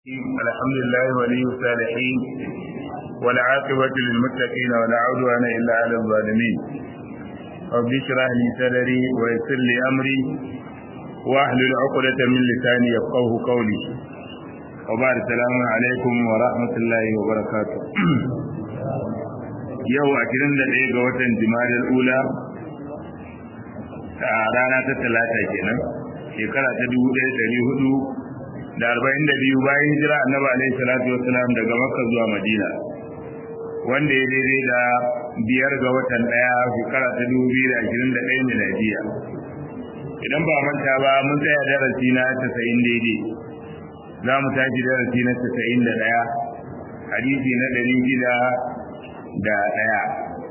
الحمد لله ولي الصالحين والعاقبة للمتقين ولا عدوان إلا على الظالمين رب اشرح لي صدري ويسر لي أمري واحلل عقدة من لساني يفقه قولي وبعد السلام عليكم ورحمة الله وبركاته yau a kirin da ɗaya ga watan jimadar ula a rana ta talata kenan shekara ta dubu ɗaya ɗari hudu da arba'in da biyu bayan hijira annabi alaihi salatu wasalam daga makka zuwa madina wanda ya daidai da biyar ga watan ɗaya shekara ta dubu biyu da ashirin da ɗaya miladiya idan ba manta ba mun tsaya darasi na tasa'in daidai za mu tashi darasi na tasa'in da ɗaya hadisi na ɗari shida da ɗaya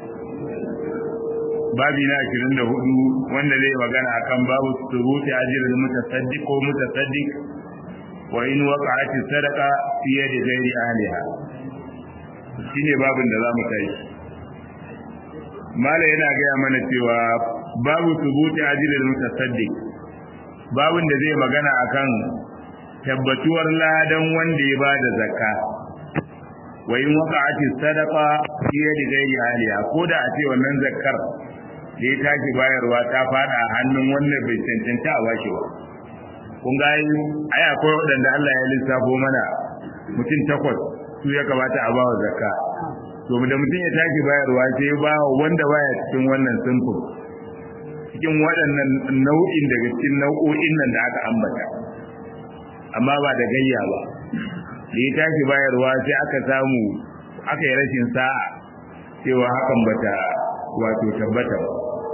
babi na ashirin da hudu wanda zai magana akan babu surutu ajirin mutasaddiq ko mutasaddiq wa in waqa'at sadaqa fi yadi ghairi ahliha shine babin da zamu kai mala yana gaya mana cewa babu subuti ajilil mutasaddiq babin da zai magana akan tabbatuwar ladan wanda ya bada zakka wa in waqa'at sadaqa fi yadi ghairi ahliha ko da a ce wannan zakkar da ya tashi bayarwa ta fada hannun wannan bai cancanta a bashi ba kun ga ai akwai waɗanda Allah ya lissafo mana mutum takwas su ya kamata a bawa zakka to da mutum ya tashi bayarwa sai ya ba wanda baya cikin wannan sunfin cikin waɗannan nau'in daga cikin nau'o'in nan da aka ambata amma ba da gayya ba da ya tashi bayarwa sai aka samu aka yi rashin sa'a cewa hakan bata wato tabbata ba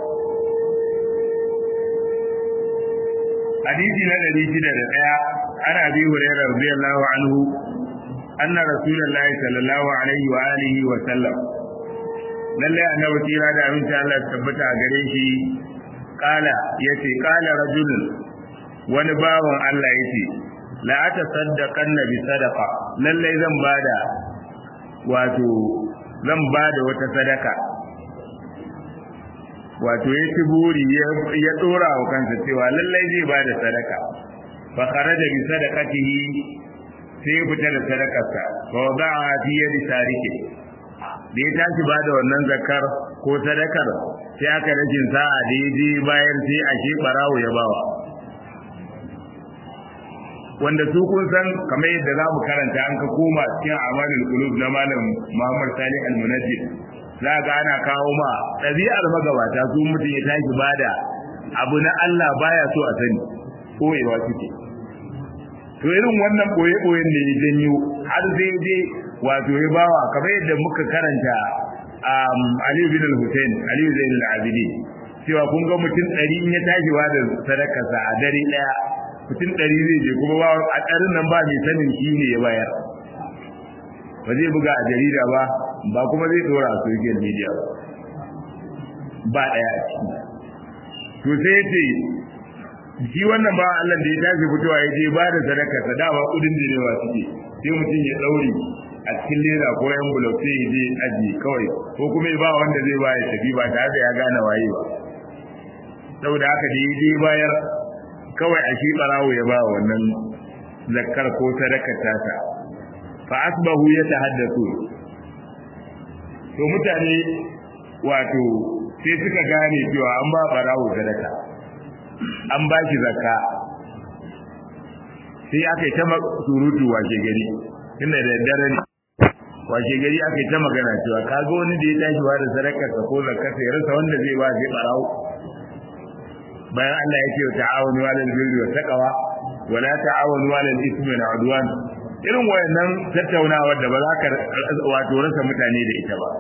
hadisi na ɗari shida da ɗaya ana bi hurairar radiyallahu anhu anna rasulullahi sallallahu alaihi wa alihi wa sallam lalle annabi tira da aminci Allah tabbata a gare shi kala yace kala rajulun wani bawan Allah yace la atasaddaqanna bi sadaqa lalle zan bada wato zan bada wata sadaka wato ya ci buri ya dora wa kansa cewa lallai zai ba da sadaka fa kharaja bi sadaqatihi sai fita da sadakarsa fa wada'a fi yadi tarike da ya tashi ba da wannan zakar ko sadakar sai aka rashin sa'a da ya je bayan sai a shi barawo ya bawa wanda su kun san kamar yadda za mu karanta an ka koma cikin amalul qulub na malam Muhammad Salih al-Munajjid za ga ana kawo ma ɗabi'ar magabata su mutum ya tashi bada abu na Allah baya so a sani koyewa suke to irin wannan koye-koyen da ya janyo har zai je wato ya bawa kamar yadda muka karanta Aliyu bin al-Hussein Aliyu Zain al-Abidi cewa kun ga mutum ɗari in ya tashi ba da sadakarsa a dare ɗaya mutum ɗari zai je kuma ba a ɗarin nan ba mai sanin shi ne ya bayar ba zai buga a jarida ba ba kuma zai dora a social media ba daya a ciki to sai ce shi wannan ba Allah da ya tashi fitowa ya je ba da sadaka ta dama kudin direwa suke sai mutum ya daure a cikin leda ko yan bulok sai ya je aji kawai ko kuma ya ba wanda zai ba ya tafi ba tare da ya gane waye ba saboda haka da ya je bayar kawai a shi barawo ya ba wannan zakkar ko sadakar tasa fa asbahu yatahaddathu to mutane wato sai suka gane cewa an ba barawo sadaka an ba shi zakka sai aka yi ta surutu washe gari tunda da daddare ne washe gari aka yi ta magana cewa ka ga wani da ya tashi ba da sadakar ka ko zakka sai rasa wanda zai ba sai barawo bayan Allah ya ce wa ta'awunu 'alal birri wa taqwa wa la ta'awunu 'alal ithmi wal 'udwan irin wayannan tattaunawa da ba za ka wato rasa mutane da ita ba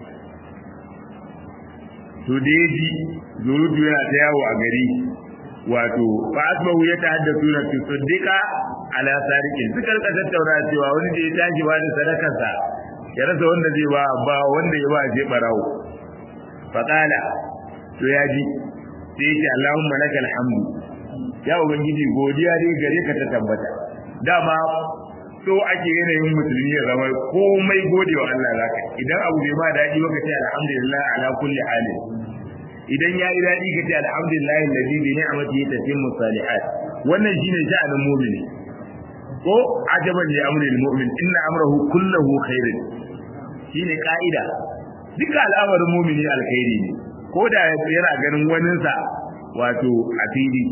to da yaji zurudu yana ta yawo a gari wato fa asbahu ya tahaddathu na fi siddiqa ala sariqin suka rika tattauna cewa wani da ya tashi ba da sadakarsa ya rasa wanda zai ba ba wanda ya ba je barawo fa qala to ya ji sai ya ce Allahumma lakal hamdu ya ubangiji godiya dai gare ka ta tabbata dama so ake yanayin musulmi ya zama komai gode wa Allah zaka idan abu bai ma daɗi ba ka ce alhamdulillah ala kulli hali idan ya yi daɗi ka ce alhamdulillah alladhi bi ni'matihi tatimmu salihat wannan shine sha'anin mu'mini ko ajaban li amri almu'min inna amrahu kulluhu khairun shine ka'ida duka al'amarin mu'mini alkhairi ne ko da yana ganin waninsa wato a fili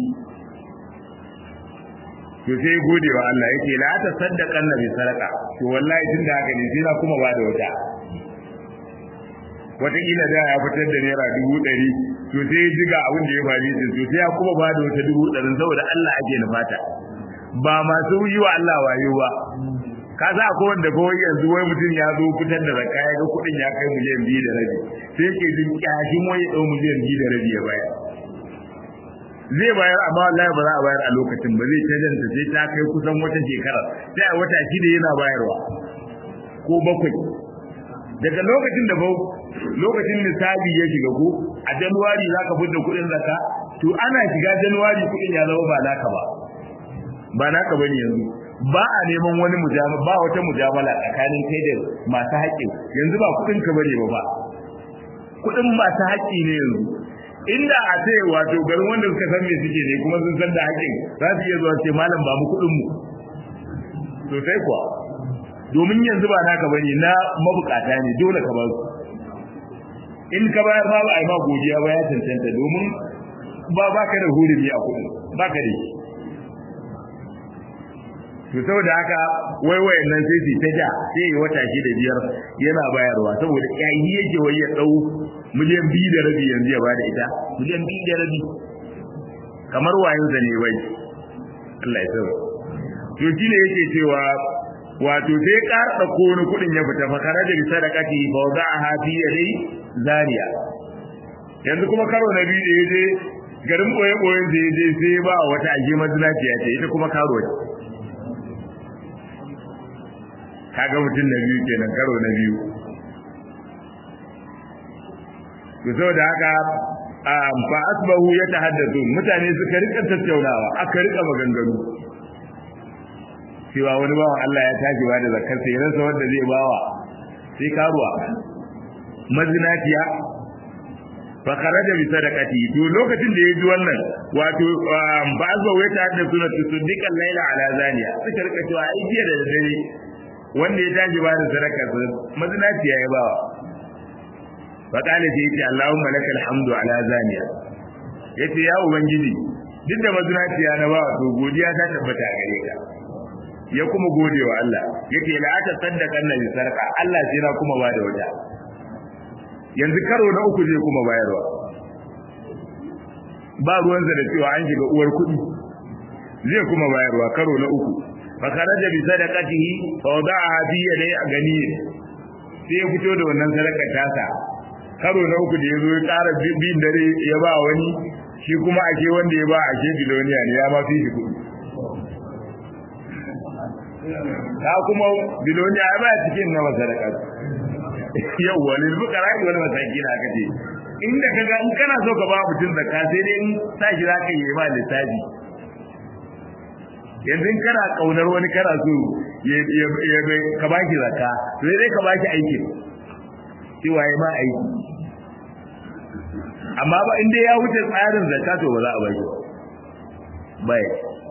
to sai gode wa Allah yake la ta saddaqan nabi sadaka to wallahi tun da haka ne sai na kuma bada wata wataƙila da ya fitar da naira dubu ɗari to sai jiga abin da ya faru din to sai ya kuma bada wata dubu ɗari saboda Allah ake nufata ba masu yi wa Allah wayo ba ka sa akwai wanda ko yanzu wai mutum ya zo fitar da zakka ya ga kuɗin ya kai miliyan biyu da rabi sai yake jin kyashin wai ɗau miliyan biyu da rabi ya bayar zai bayar amma wallahi ba za a bayar a lokacin ba zai canjanta sai ta kai kusan wata shekara sai a wata shida yana bayarwa ko bakwai daga lokacin da lokacin nisabi ya shiga ko a januwari za ka fidda kuɗin zakka to ana shiga januwari kuɗin ya zama ba naka ba ba naka bane yanzu ba a neman wani mujamala ba wata mujamala tsakanin kai da masu haƙƙi yanzu ba kuɗin ka bane ba ba kuɗin masu haƙƙi ne yanzu inda a ce wato garin wanda suka san me suke ne kuma sun san da haƙƙin za su iya zuwa ce malam ba mu kuɗin mu sosai kuwa domin yanzu ba naka bane na mabukata ne dole ka ba su in ka bayar ma ba a yi ma godiya ba ya cancanta domin ba ba ka da hurumi a kuɗin ba ka da shi to saboda haka wai wayan nan sai su ta ja sai yi wata shi da biyar yana bayarwa saboda yayi yake wai ya dau miliyan biyu da rabi yanzu ya bada ita miliyan biyu da rabi kamar wayan sa ne wai Allah ya sauya to shine yake cewa wato sai ƙara ɗauko wani kuɗin ya fita fa kare da sadaqati fa wada'aha fi yadi zariya yanzu kuma karo na biyu da yaje garin boye boyen da yaje sai ba wata aje mazinaciya ce ita kuma karo ce kaga mutum na biyu kenan karo na biyu to saboda haka fa asbahu yatahaddathu mutane suka rika tattaunawa aka rika maganganu cewa wani bawan Allah ya tashi ba da zakar sai rasa wanda zai bawa sai karuwa mazinaciya fa kharaja bi sadaqati to lokacin da ya ji wannan wato ba asbahu yatahaddathu na tusaddiqan layla ala zaniya suka rika cewa ai jiya da dare wanda ya tashi ba da sadaka mazinaciya ya bawa fa kana sai yace Allahumma lakal hamdu ala zaniya yace ya ubangiji duk da mazinaciya na bawa to godiya ta tabbata gare ka ya kuma gode wa Allah yake la ta saddaka annabi sarka Allah sai na kuma ba da wata yanzu karo na uku zai kuma bayarwa ba ruwansa da cewa an shiga uwar kuɗi zai kuma bayarwa karo na uku fakaraja bi sadaqatihi fa wada'a fi yadi gani sai ya fito da wannan sadakar tasa karo na uku da yazo ya ƙara bin dare ya ba wani shi kuma ake wanda ya ba ake biloniya ne ya ma fi shi kuɗi ta kuma biloniya ya ba cikin na sadaka yawwa lil fuqara wal masakin aka ce inda kaga in kana so ka ba mutum zakka sai dai in sa shi zaka yi ba lissafi yanzu in kana kaunar wani kana so ya ka baki zakka sai dai ka baki aiki cewa ya ma aiki amma ba inda ya wuce tsarin zakka to ba za a baki bai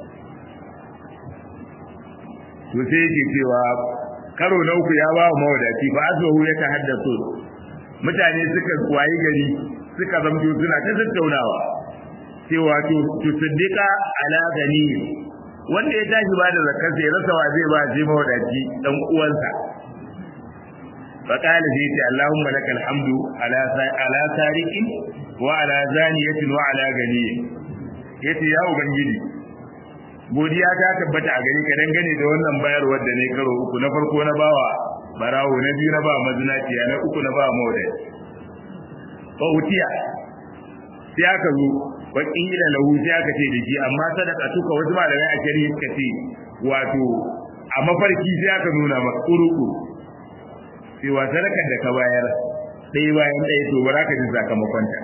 to sai yake cewa karo na uku ya ba wa mawadaci fa azwahu ya tahaddathu mutane suka wayi gari suka zamto suna ta tattaunawa cewa to to siddiqa ala gani wanda ya tashi ba da zakar sai rasa wa zai ba shi mawadaci dan uwansa fa qala sai ce allahumma lakal hamdu ala ala sariqin wa ala zaniyatin wa ala gani yace ya ubangiji godiya ta tabbata a gare ka dangane da wannan bayarwar da ne karo uku na farko na bawa barawo na biyu na ba mazinaciya na uku na ba mawadaci fa utiya sai aka zo wa kila lahu sai aka ce da shi amma sadaka tuka wasu malamai a shari'a suka ce wato a mafarki sai aka nuna maka kuruku cewa sadakar da ka bayar ɗaya bayan ɗaya to ba za ka ji sakamakon ta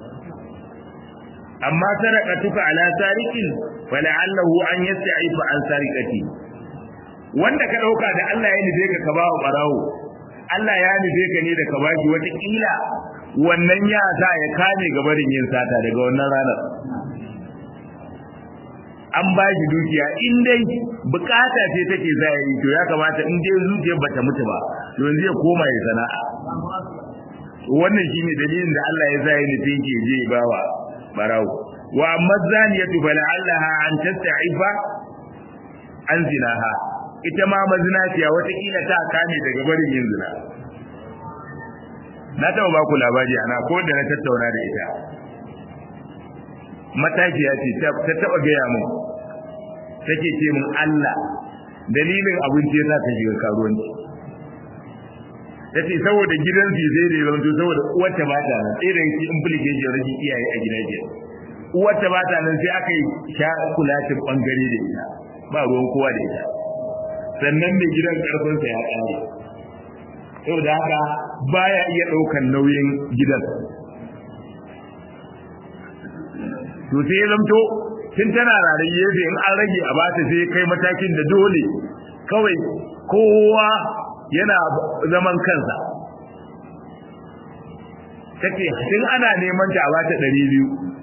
amma sadaka tuka ala sariqin fala'allahu an yasta'ifa an sariqati wanda ka dauka da Allah ya nufe ka ka bawa barawo Allah ya nufe ka ne da ka baki wata kila wannan ya sa ya kame gabarin yin sata daga wannan ranar an ba shi dukiya in dai bukata ce take zahiri to ya kamata in dai zuciyar bata mutu ba to yanzu ya koma ya sana'a wannan shine dalilin da Allah ya sa ya nufi ke je bawa barawo wa amma zaniyatu fala'allaha an tasta'ifa an zinaha ita ma mazinaciya watakila ta kame daga barin yin zina na taɓa ba ku labari ana ko da na tattauna da ita matakiya ce ta taɓa gaya mun take ce mun Allah dalilin abinci ya sa ta shiga karuwanci ta ce saboda gidan su sai da zanto saboda uwarta ba ta nan sai da yake implication rashin iyaye a gidan jiya uwarta ba ta nan sai aka yi sha kulatin bangare da ita ba ruwan kowa da ita sannan mai gidan karfinsa ya kare saboda haka baya iya ɗaukan nauyin gidan to sai ya zamto tun tana rarar gefe in an rage a bata sai kai matakin da dole kawai kowa yana zaman kansa take tun ana neman ta a bata ɗari biyu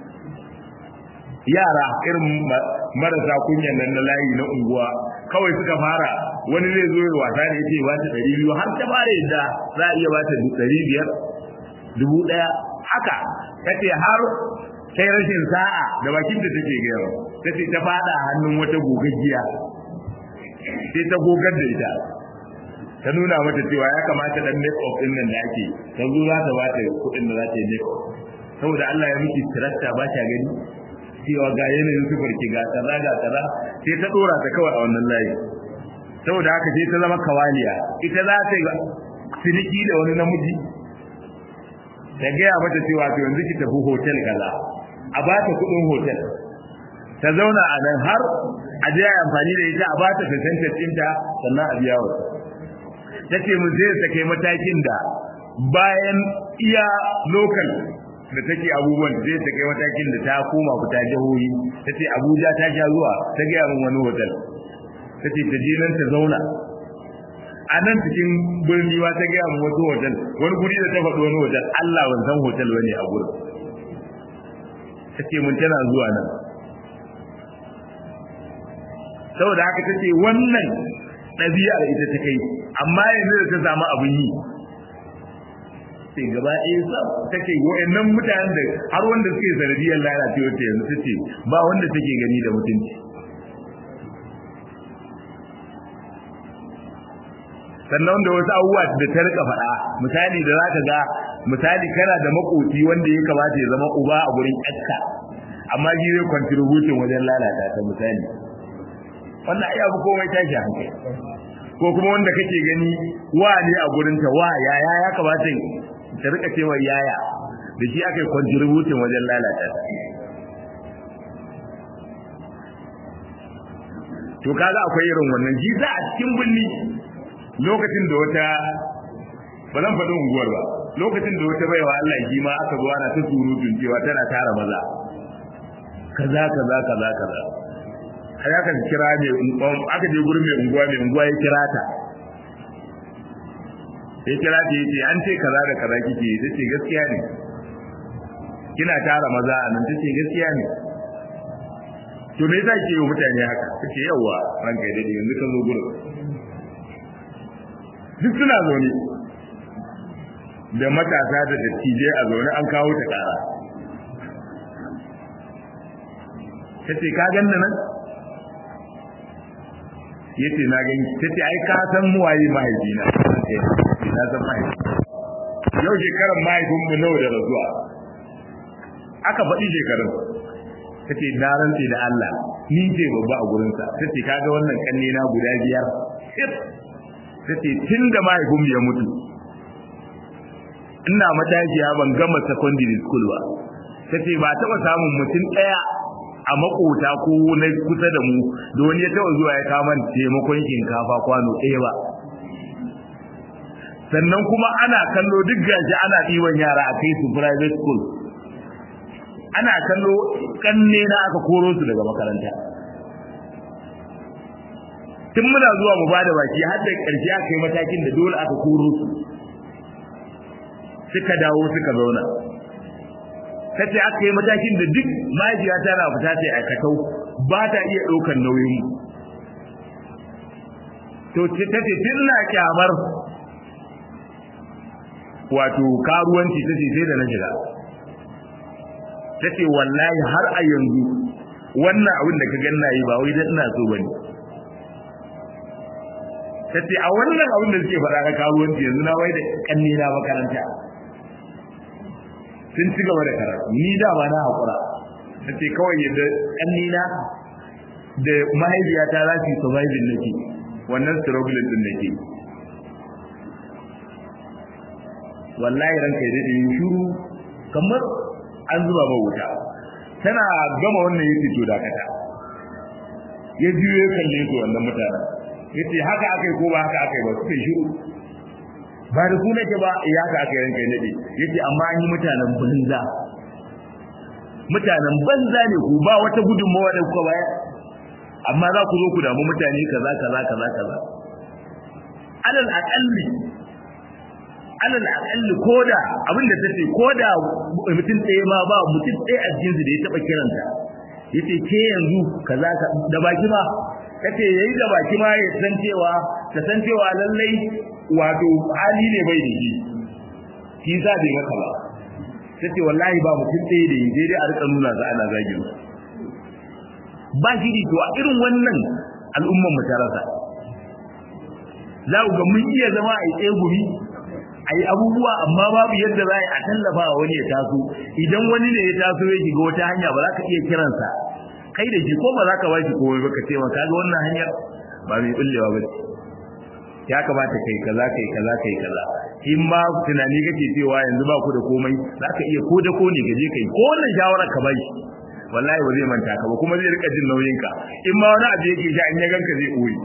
yara irin marasa kunyan nan na layi na unguwa kawai suka fara wani zai zo wasa ne yake ba ta ɗari biyu har ta fara yadda za a iya ba ta ɗari biyar dubu ɗaya haka tace har sai rashin sa'a da bakin da take gaya ta ce ta fada hannun wata gogaggiya sai ta gogar da ita ta nuna mata cewa ya kamata dan make up din nan da ake ta zo za ta bata kuɗin da za ta yi make up saboda Allah ya miki tirasta ba ta gani cewa ga yanayin sufar ki ga kaza ga kaza sai ta dora ta kawai a wannan layi saboda haka sai ta zama kawaliya ita za ta yi ciniki da wani namiji ta gaya mata cewa to yanzu ki tafi hotel kaza a ba ta kudin hotel ta zauna a nan har a je amfani da ita a ba ta percentage ɗinta sannan a biya wa ta ce mun zai ta kai matakin da bayan iya local da take abubuwan zai ta kai matakin da ta koma fita jihohi ta ce abuja ta sha zuwa ta gaya min wani hotel ta ce ta je nan ta zauna a nan cikin birni ma ta gaya min wasu hotel wani guri da ta faɗi wani hotel allah ban san hotel bane a gurin take mun tana zuwa nan saboda haka tace wannan ɗabi'ar ita ta kai amma yanzu da ta samu abin yi sai gaba ɗaya sa take wa'annan mutanen da har wanda suke sanadiyar lalacewa ta yanzu tace ba wanda take gani da mutunci sannan da wasu abubuwa da ta rika faɗa misali da zaka ga misali kana da makoci wanda ya kamata ya zama uba a gurin ƴarka amma shi zai contribution wajen lalata ta misali wannan ai abu komai tashi hankali ko kuma wanda kake gani wa ne a gurin ta wa yaya ya kamata ta rika cewa yaya da shi aka yi contribution wajen lalata ta to kaga akwai irin wannan shi za a cikin bulli lokacin da wata ba zan faɗi unguwar ba lokacin da wata baiwa Allah shi ma aka zo ana ta surutun cewa tana tara maza kaza kaza kaza kaza har aka kira ne aka je gurin mai unguwa mai unguwa ya kira ta ya kira ta yace an ce kaza da kaza kike tace gaskiya ne kina tara maza a nan tace gaskiya ne to me yasa ke yi mutane haka tace yawa ranka ya dade yanzu ka zo gurin duk suna zaune da matasa da dattijai a zaune an kawo ta kara ta ce ka ganna nan ya ce na gani ta ce ai ka san muwaye mahaifina na san mahaifi yau shekarar mahaifinmu nawa da rasuwa aka faɗi shekarun ta ce na rantse da Allah ni ce babba a gurinsa ta ce kaga wannan kanne na guda biyar ta ce tun da mahaifinmu ya mutu ina matashiya ban gama secondary school ba ta ce ba taɓa samun mutum ɗaya a makota ko na kusa da mu da wani ya taɓa zuwa ya kama taimakon shinkafa kwano ɗaya ba sannan kuma ana kallo duk gashi ana ɗiban yara a kai su private school ana kallo kanne na aka koro su daga makaranta tun muna zuwa mu bada baki har da ƙarshe aka yi matakin da dole aka koro su suka dawo suka zauna ta ce aka yi matakin da duk majiya tana fita ta aikatau ba ta iya ɗaukar nauyin mu to ta ce tun na kyamar wato karuwanci ta ce sai da na shiga ta ce wallahi har a yanzu wannan abin da ka ganna yi ba wai dan ina so bane ta ce a wannan abin da suke faɗa ka karuwanci yanzu na wai da kanni na makaranta sun ci gaba da karatu ni da ba na haƙura ta ce kawai yadda kanni na da mahaifiyata za su yi surviving nake wannan struggle din nake wallahi ranka ya daɗe shuru kamar an zuba ba wuta tana gama wannan yake to dakata ya juyo ya kalle su wannan mutanen yace haka akai ko ba haka akai ba suka shiru ba da ku nake ba ya haka akai ranka ya daɗe yace amma an yi mutanen banza mutanen banza ne ku ba wata gudunmawa da kuka bayar amma za ku zo ku damu mutane kaza kaza kaza kaza alal aqalli alal aqalli koda abinda tace koda mutum tsaye ma ba mutum tsaye a jinsi da ya taba kiranta yace ke yanzu kaza ka da baki ma kace yayi da baki ma ya san cewa ta san cewa lallai wato hali ne bai da shi shi za bai maka ba tace wallahi ba mutum tsaye da yi dai a rika nuna za ana zagin ba shi to a irin wannan al'umman mu ta rasa za ku ga mun iya zama a tsaye gumi a yi abubuwa amma babu yadda za a tallafa wa wani ya taso idan wani ne ya taso ya shiga wata hanya ba za ka iya kiransa kai da shi ko ba za ka ba shi komai ba ka ce ma kaga wannan hanyar ba mai bullewa ba ya kamata kai kaza kai kaza kai kaza in ma tunani kake cewa yanzu ba ku da komai za ka iya ko da ko ne gaje kai ko wannan shawarar ka bai wallahi ba zai manta ka ba kuma zai rika jin nauyin ka in ma wani abu yake sha in ya ganka zai ɓoye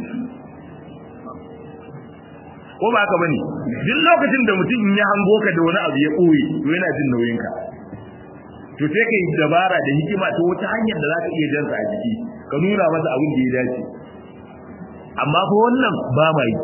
ko ba haka bane duk lokacin da mutum ya hango ka da wani abu ya ɓoye to yana jin nauyin ka to sai kai dabara da hikima ta wata hanyar da zaka iya jansa a jiki ka nuna masa abin da ya dace amma fa wannan ba ma yi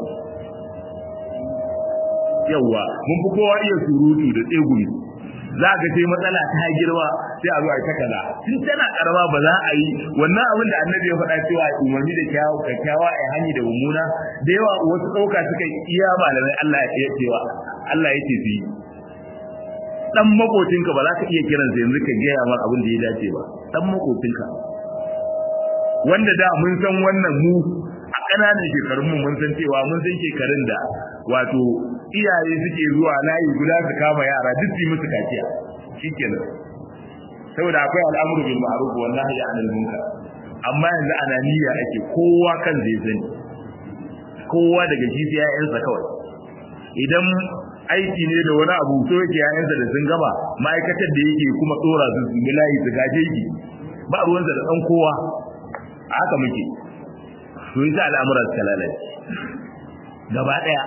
yawa mun fi kowa iya surutu da tsegumi za ka ce matsala ta girma sai a zo a takala tun tana karama ba za a yi wannan abin da annabi ya faɗa cewa umarni da kyawu kyakkyawa a hani da mummuna da yawa wasu ɗauka suka iya malamai Allah ya cewa Allah ya ce su yi dan makocinka ba za ka iya kiran sa yanzu ka gaya mar abin da ya dace ba dan makocinka wanda da mun san wannan mu a ƙananan shekarun mu mun san cewa mun san shekarun da wato iyaye suke zuwa layi guda su kama yara duk su yi musu kaciya shikenan saboda akwai al'amuru bil ma'ruf wa nahyi 'anil munkar amma yanzu ananiya ake kowa kan zai sani kowa daga shi sai yayansa kawai idan aiki ne da wani abu so yake yayansa da sun gaba ma'aikatar da yake kuma tsora su su layi su gaje ki ba ruwansa da dan kowa haka muke to yasa al'amura suka lalace gaba daya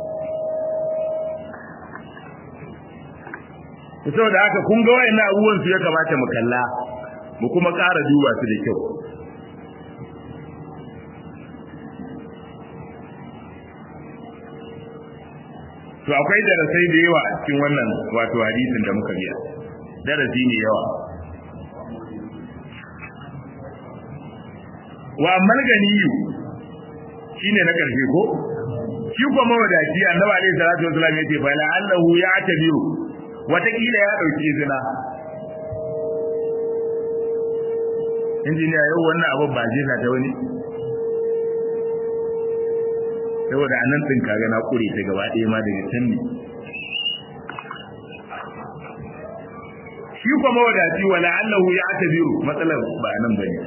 saboda haka kun ga wayannan abubuwan su ya kamata mu kalla mu kuma ƙara duba su da kyau to akwai darasai da yawa a cikin wannan wato hadisin da muka biya darasi ne yawa wa ammal ganiyu shine na karshe ko shi kuma mawadaci annabi alaihi salatu wasallam yace fa la allahu ya'tabiru watakila ya dauki zina injiniya yau wannan abu ba zai ta wani saboda anan din kaga na kure ta gaba ɗaya ma daga can ne shi kuma mawadaci wala allahu ya'tabiru matsalar ba nan bane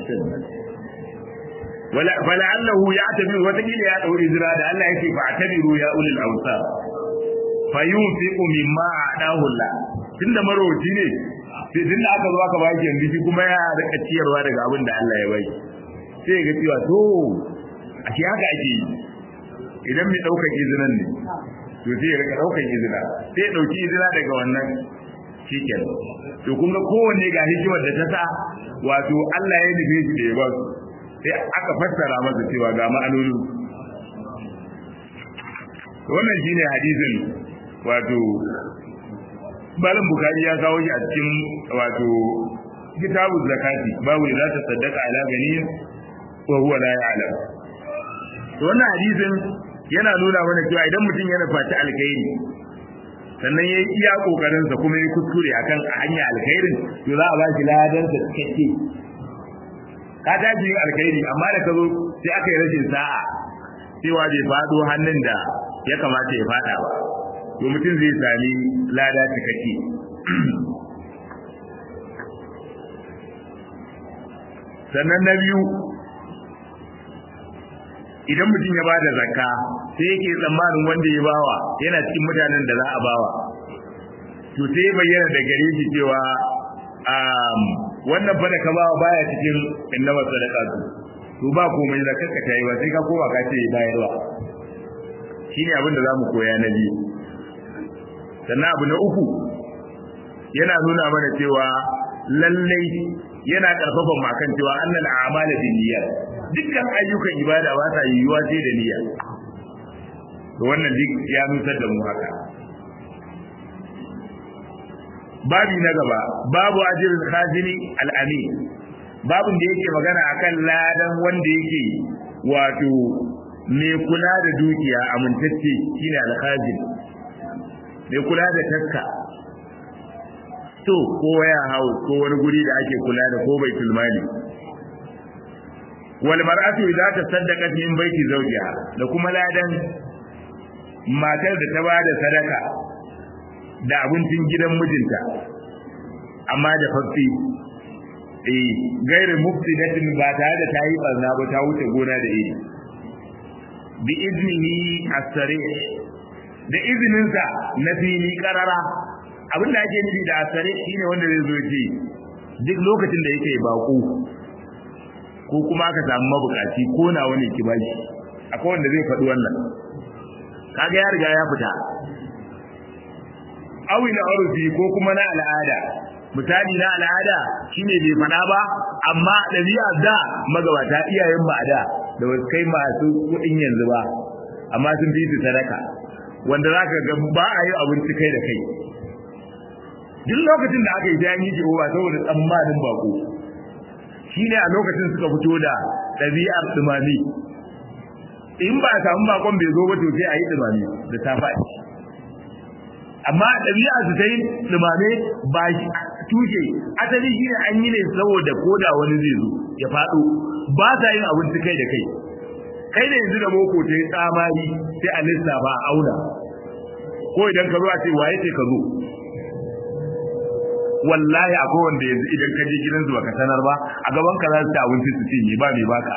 wala fala allahu ya'tabiru watakila ya dauri zira da Allah yake fa atabiru ya ulil awsar fayunfiqu mimma a'dahu Allah tunda marowaci ne sai tunda aka zo aka baki yanzu shi kuma ya rika ciyarwa daga abin da Allah ya bai sai ga cewa to ashe haka ake yi idan mai daukar izinan ne to sai ya rika daukar izina sai ya dauki izina daga wannan shikenan to kun ga kowanne ga hikimar da ta sa wato Allah ya nufi shi da ya ba su sai aka fassara masa cewa ga ma'anonin wannan shine hadisin wato malam bukari ya kawo shi a cikin wato kitabu zakati babu da ta saddaka ala ganin wa huwa la ya'lam to wannan hadisin yana nuna mana cewa idan mutum yana fata alkhairi sannan ya iya kokarin sa kuma ya kuskure akan hanya alkhairin to za a ba shi ladan sa cikakke ka tashi yin alkhairi amma da ka zo sai aka yi rashin sa'a cewa bai fado hannun da ya kamata ya fada ba to mutum zai sami lada cikakke sannan na biyu idan mutum ya bada zakka sai yake tsammanin wanda ya bawa yana cikin mutanen da za a bawa to sai bayyana da gare shi cewa wannan fa da ka bawa baya cikin innama sadaqatu to ba komai zakkar ka tayi ba sai ka koma ka ce bayarwa shine abin da zamu koya na biyu sannan abu na uku yana nuna mana cewa lallai yana karfafa makan cewa annal a'mala binniyat dukkan ayyukan ibada ba sa yiwuwa sai da niyya to wannan duk ya nusar da mu haka babi na gaba babu ajrul khazini al-amin babin da yake magana akan ladan wanda yake wato mai kula da dukiya amintacce shine al-khazin mai kula da taska to ko waya house ko wani guri da ake kula da ko baitul mali wal mar'atu idza tasaddaqat min baiti zawjiha da kuma ladan matar da ta bada sadaka da abincin gidan mijinta amma da fafi eh gairin mufsidatin ba tare da tayi barna ba ta wuce gona da iri bi iznihi as-sarih da izininsa na fili karara abin da ake nufi da asare shine wanda zai zo ce duk lokacin da yake bako ko kuma aka samu mabukaci ko na wani ki bashi akwai wanda zai faɗi wannan kaga ya riga ya fita awi na urfi ko kuma na al'ada misali na al'ada shine bai faɗa ba amma ɗabi'a da magabata iyayen ba da da wasu kai masu kuɗin yanzu ba amma sun fi su sadaka wanda zaka ga ba a yi abinci kai da kai duk lokacin da aka yi sai an yi ki ba saboda tsammanin bako shine a lokacin suka fito da ɗabi'ar dumami in ba a samu bakon bai zo ba to sai a yi dumami da ta faɗi amma ɗabi'a su ta yi dumame ba tushe asali shine an yi ne saboda koda wani zai zo ya faɗo ba sa yin abinci kai da kai kai da yanzu da boko ta yi tsamari sai a lissafa a auna ko idan ka zo a ce waye ce ka zo wallahi akwai wanda yanzu idan ka je gidan zuwa ka sanar ba a gaban ka za su ci abinci su cinye ba mai baka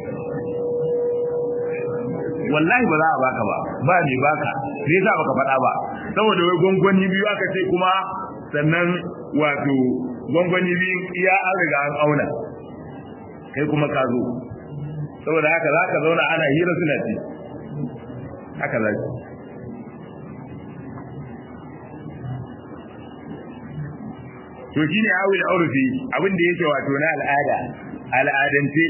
wallahi ba za a baka ba ba mai baka me yasa baka faɗa ba saboda wai gwangwani biyu aka ce kuma sannan wato gwangwani biyu iya an riga an auna kai kuma ka zo saboda haka za ka zauna ana hira suna ci haka za ki to shine awil urfi abin da yake wato na al'ada al'adance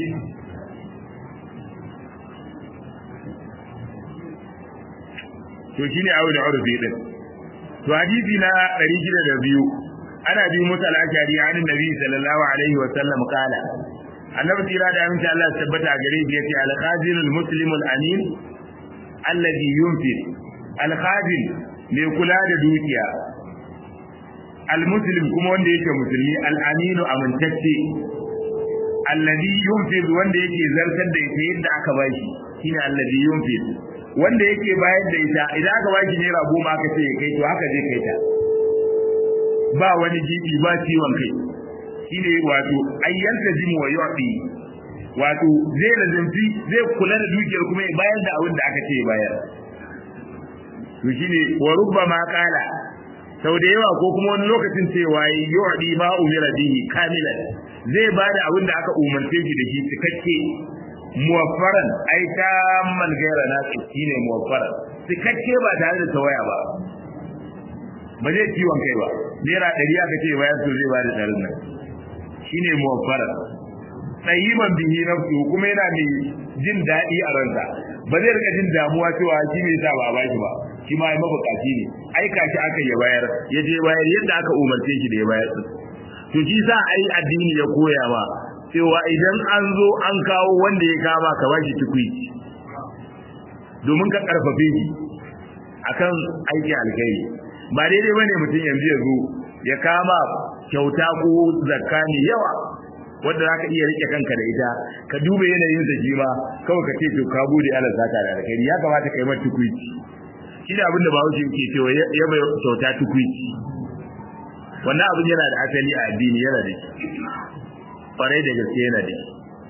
to shine awil urfi din to hadisi na 602 ana bi musa al-ashari an nabi sallallahu alaihi wa sallam kala annabi tira da aminci Allah tabbata gare shi yace al-khazin al-muslim al-amin alladhi yunfiq al-khazin mai kula da dukiya al-muslim kuma wanda yake musulmi al-aminu amintacce alladhi yunfiq wanda yake zartar da ita yadda aka bashi shine alladhi yunfiq wanda yake bayar da ita idan aka bashi naira goma aka ce kai to haka zai kai ta ba wani gibi ba ciwon kai shine wato ayyanta jimu wa yu'ti wato zai lazimci zai kula da dukiyar kuma ya bayar da abin da aka ce bayar to shine wa rubbama qala sau da yawa ko kuma wani lokacin cewa yu'di ma umira bihi kamilan zai bada abin da aka umarce shi da shi cikakke muwaffaran ai tamman gaira na shine muwaffaran cikakke ba tare da tawaya ba ba zai ciwon kai ba naira ɗari aka ce bayan to zai bada ɗarin nan shine muwaffaran tsayiman bihi nafsu kuma yana mai jin daɗi a ransa ba zai rika jin damuwa cewa shi mai sa ba a baki ba shi ma mabukaci ne aika shi aka ya bayar ya je bayar yadda aka umarce shi da ya bayar din to shi sa ai addini ya koya ba cewa idan an zo an kawo wanda ya kama ka bashi tukuici domin ka karfafe shi akan aiki alkhairi ba daidai bane mutum yanzu ya zo ya kama kyauta ko zakka ne yawa wanda zaka iya rike kanka da ita ka duba yanayin sa shi ma kawai ka ce to ka bude Allah zaka da alkhairi ya kamata kai mata tukuici shi da abin da ba wuce yake cewa ya bai kyauta tukuici wannan abin yana da asali a addini yana da shi kwarai da gaske yana da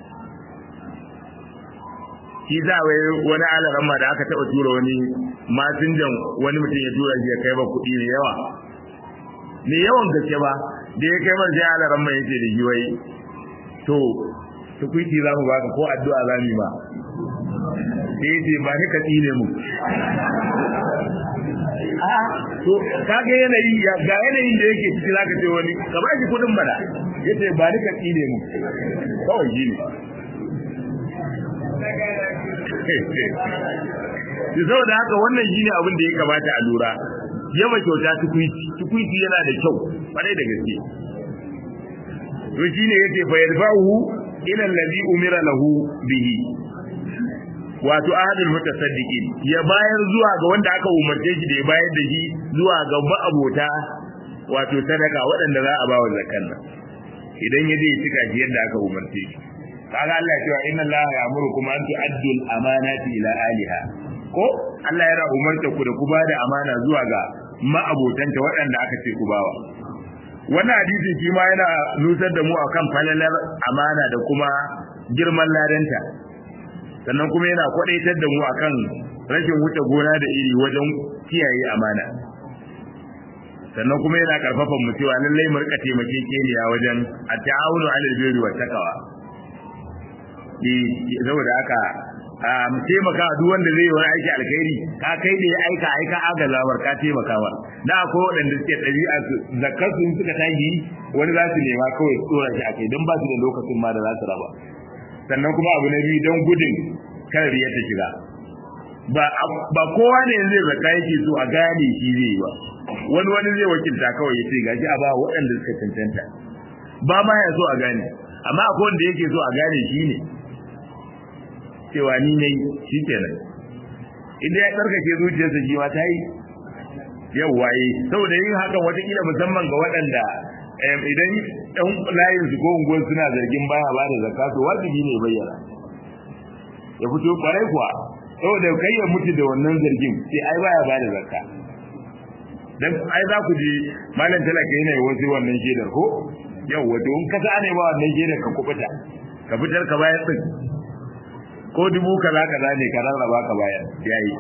shi za a wai wani alaran ma da aka taɓa tura wani masinjan wani mutum ya tura shi ya kai ba kuɗi mai yawa ne yawan gaske ba da ya kai man sai alaran ma yace da shi wai to tukuiti za mu baka ko addu'a za mu ba sai yace ba ni ka tsine mu a to kage yanayi ga yanayin da yake ciki zaka ce wani ka ba shi kudin bana yace ba ni ka tsine mu kawai shi ne shi saboda haka wannan shine abin da ya kamata a lura yaba kyauta tukuiti tukuiti yana da kyau kwarai da gaske to shine yace fa yarfa'u ila allazi umira lahu bihi wato ahadul mutasaddiqin ya bayar zuwa ga wanda aka umarce shi da ya bayar da shi zuwa ga ma'abota wato sadaka waɗanda za a ba wa zakkan nan idan ya je cika shi yadda aka umarce shi kaga Allah ya cewa inna Allah ya'murukum an tu'addu al-amanati ila aliha ko Allah yana umarta ku da ku bada amana zuwa ga ma'abotanta waɗanda aka ce ku bawa wannan hadisin shi ma yana nusar da mu akan falalar amana da kuma girman ladanta sannan kuma yana kwadaitar da mu akan rashin wuce gona da iri wajen kiyaye amana sannan kuma yana karfafa mu cewa lallai mu rika taimakekeniya wajen at-ta'awunu 'alal birri wat taqwa saboda haka mu taimaka duk wanda zai yi wani aiki alkhairi ka kai da ya aika aika agazawar ka taimaka wa da akwai waɗanda suke ɗabi'a su zakar su suka tashi wani za su nema kawai tsora shi akai don ba su da lokacin ma da za su raba sannan kuma abu na biyu don gudun kan riya ta shiga ba ba kowa ne zai zakka yake so a gane shi zai yi ba wani wani zai wakilta kawai ya ce gashi a ba waɗanda suka cancanta ba ma ya so a gane amma akwai wanda yake so a gane shi ne cewa ni ne shi kenan idan ya tsarkake zuciyarsa shi ma ta yi yawwa yi saboda yin hakan watakila musamman ga waɗanda idan ɗan layin su ko unguwar suna zargin baya ba da zakka to wajibi ne bayyana ya fito kwarai kuwa saboda kai ya mutu da wannan zargin sai ai baya ba da zakka dan ai za ku ji malam talaka yana yi wasu wannan shaidar ko yawwa to in ka sa ne ba wannan shaidar ka kubuta ka fitar ka bayar din ko dubu kaza kaza ne ka rarraba ka bayar yayi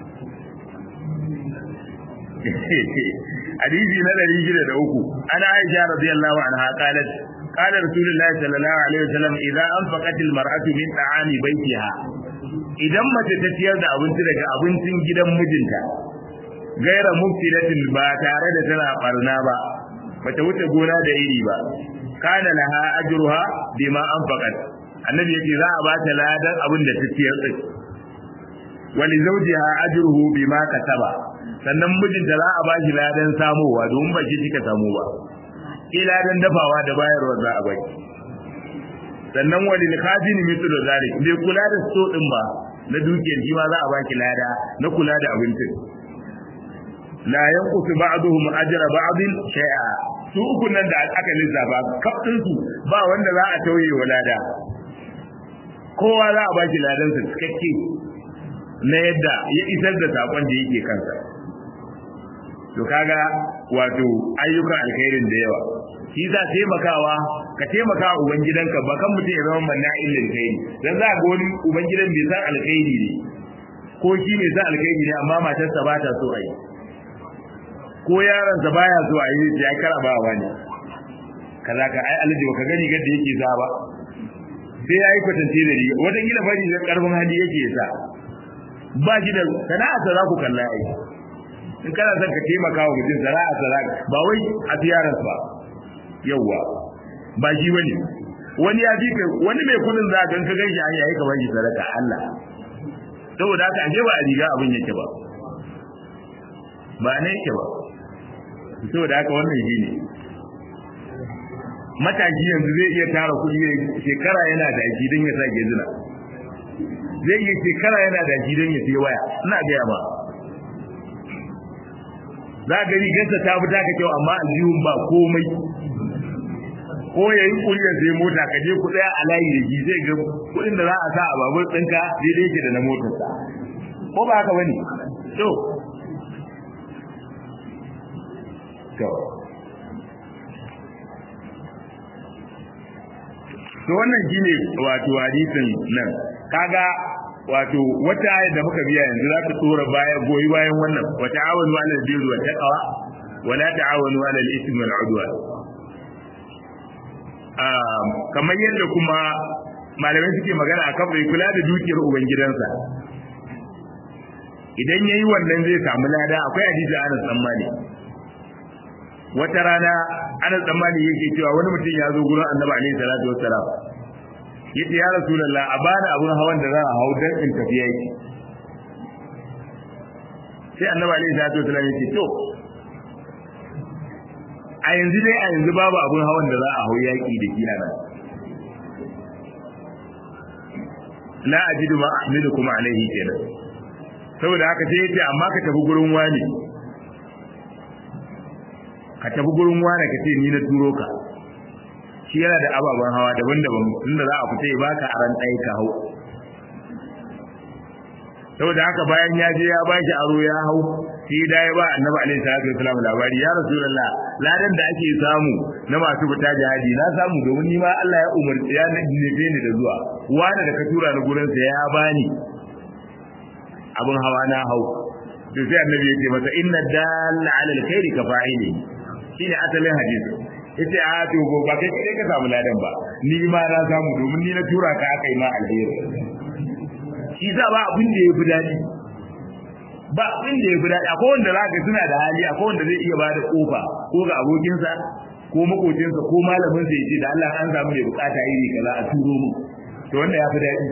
hadisi na ɗari shida da uku ana aisha radiyallahu anha qalat qala rasulullahi sallallahu alaihi wasallam idza anfaqat almar'atu min ta'ami baytiha idan mace ta ciyar da abinci daga abincin gidan mijinta gaira muftidatin ba tare da tana barna ba bata wuce gona da iri ba kana laha ajruha bima anfaqat annabi yake za a bata ladan abin da ta ciyar din wali zawjiha ajruhu bima kasaba sannan mijinta za a ba shi ladan samowa domin ba shi kika samu ba ki ladan dafawa da bayarwa za a baki sannan wali khazini mithlu da zalik bai kula da so din ba na dukiyar shi ma za a baki lada na kula da abincin la yanqutu ba'duhum ajra ba'din shay'a su uku nan da aka lissafa kafin su ba wanda za a tauye wa lada kowa za a baki ladan sa cikakke na yadda ya isar da sakon da yake kansa to kaga wato ayyukan alkhairin da yawa shi za taimakawa ka taimaka wa ubangidanka ba kan mutum ya zama manna illin kai dan za ga wani ubangidan bai san alkhairi ne ko shi mai san alkhairi ne amma matarsa ba ta so a yi ko yaronsa baya so a yi ya karabawa ne kaza ka ai alaji baka gani gadda yake sa ba sai ya yi kwatance da riga wata gida bari da karfin hali yake sa ba shi da sana'a za ku kalla ai in kana son ka taimaka wa mutum sana'a sana'a ba wai a tiyarar ba yawwa ba shi bane wani ya fi wani mai kudin za ka gan shi an yayi ka bani sadaka Allah saboda haka aje ba a riga abin yake ba ba ne yake ba saboda haka wannan shi ne matashi yanzu zai iya tara kuɗi shekara yana da shi don ya sa gezina zai iya shekara yana da shi don ya sai waya ina gaya ba za ga rigarsa ta fi taka kyau amma aljihun ba komai ko ya yi kuriyar sai mota ka je ku tsaya a layi da shi zai ga kuɗin da za a sa a babur ɗinka daidai yake da na motarsa ko ba haka bane to to to wannan shine wato hadisin nan kaga wato wata ayat da muka biya yanzu za ta tsora baya goyi bayan wannan wa ta'awanu 'alal birri wa taqwa wa la ta'awanu 'alal ithmi wal 'udwan um kamar yadda kuma malamai suke magana akan bai kula da dukiyar ubangidansa idan yayi wannan zai samu lada akwai hadisi Anas dan Malik wata rana Anas dan Malik yake cewa wani mutum ya zo gurin Annabi alaihi salatu wassalam yace ya rasulullah a bani abun hawan da za a hau dan in tafi yaki sai Annabi alaihi salatu wassalam yace to a yanzu dai a yanzu babu abun hawan da za a hau yaki da kina nan la ajidu ma ahmilukum alaihi kenan saboda haka sai yace amma ka tafi gurin wani ka tafi gurin wani ka ce ni na turo ka shi yana da ababen hawa daban-daban inda za a fita ya baka aran ɗaya ka hau saboda haka bayan ya je ya baki aro ya hau sai da ya ba annabi alaihi salatu wasallam labari ya rasulullah ladan da ake samu na masu fita jihadi na samu domin ni ma Allah ya umarci ya nufe ni da zuwa wani da ka tura ni gurin sa ya bani abin hawa na hau to sai annabi yake masa inna dalla ala alkhairi ka fa'ili shine asalin hadisi yace a to ba kai kai ka samu ladan ba ni ma na samu domin ni na tura ka aka yi ma alheri shi za ba abin da yafi dadi ba abin da yafi dadi akwai wanda zaka suna da hali akwai wanda zai iya bada kofa ko ga abokinsa ko makocinsa ko malamin sa yace da Allah an samu mai bukata iri kaza a turo mu to wanda yafi dadi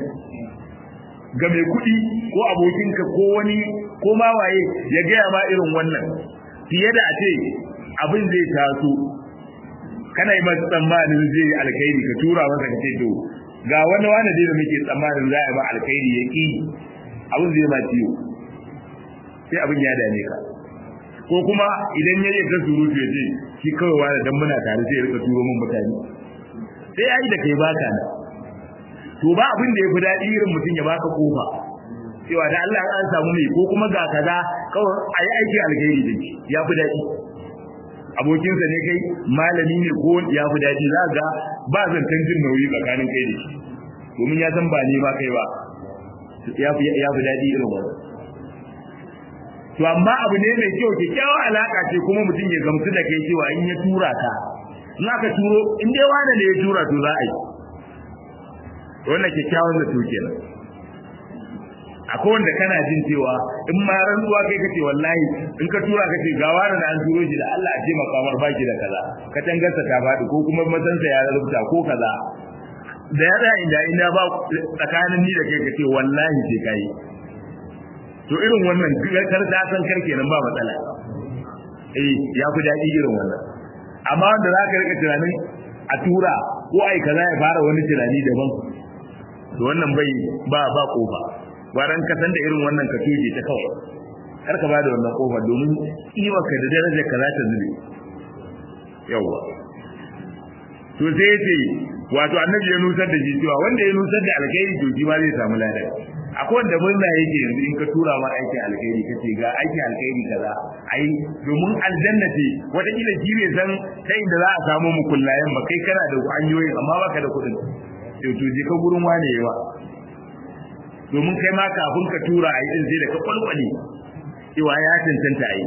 ga mai kuɗi ko abokinka ko wani ko ma waye ya gaya ma irin wannan fiye da a ce abin zai taso kana yi masa tsammanin zai yi alkhairi ka tura masa ka ce to ga wani wani dai da muke tsammanin za a yi ma alkhairi ya ƙi abin zai ma ciwo sai abin ya dame ka ko kuma idan ya yi ka surutu ya ce shi kawai wani dan muna tare sai ya rika turo min mutane sai ya yi da kai baka na to ba abin da ya fi daɗi irin mutum ya baka kofa cewa da Allah an samu mai ko kuma ga kaza kawai a yi aiki alkhairi da shi ya fi daɗi abokinsa ne kai malami ne ko ya fi daɗi za ga ba zancen jin nauyi tsakanin kai da shi domin ya san ba ne ba kai ba ya fi daɗi irin wannan to amma abu ne mai kyau kyakkyawar alaka ce kuma mutum ya gamsu da kai cewa in ya tura ka in aka turo in dai wani ne ya tura to za a yi wannan kyakkyawan zato kenan akwai wanda kana jin cewa in ma rantsuwa kai kace wallahi in ka tura kace ga wani da an turo shi da Allah a ce makamar baki da kaza ka tangarsa ta faɗi ko kuma masansa ya rubuta ko kaza da ya tsaya inda ina ba tsakanin ni da kai kace wallahi sai kai to irin wannan kar da san kar kenan ba matsala eh ya fi daɗi irin wannan amma wanda za ka rika tunanin a tura ko ai kaza ya fara wani tunani daban to wannan bai ba ba kofa bayan ka san da irin wannan ka tuje ta kawai kar ka bada wannan kofa domin kiwa ka da darajar ka za ta zube yawa to sai yace wato annabi ya nusar da shi cewa wanda ya nusar da alkhairi to shi ma zai samu ladan akwai wanda murna yake yanzu in ka tura ma aikin alkhairi kace ga aikin alkhairi kaza ai domin aljanna ce wata kila shi bai san ta inda za a samu mukullayen ba kai kana da hanyoyi amma baka da kuɗin to to je ka gurin wane yawa domin kai ma kafin ka tura a yi din sai da ka kwalkwale cewa ya cancanta a yi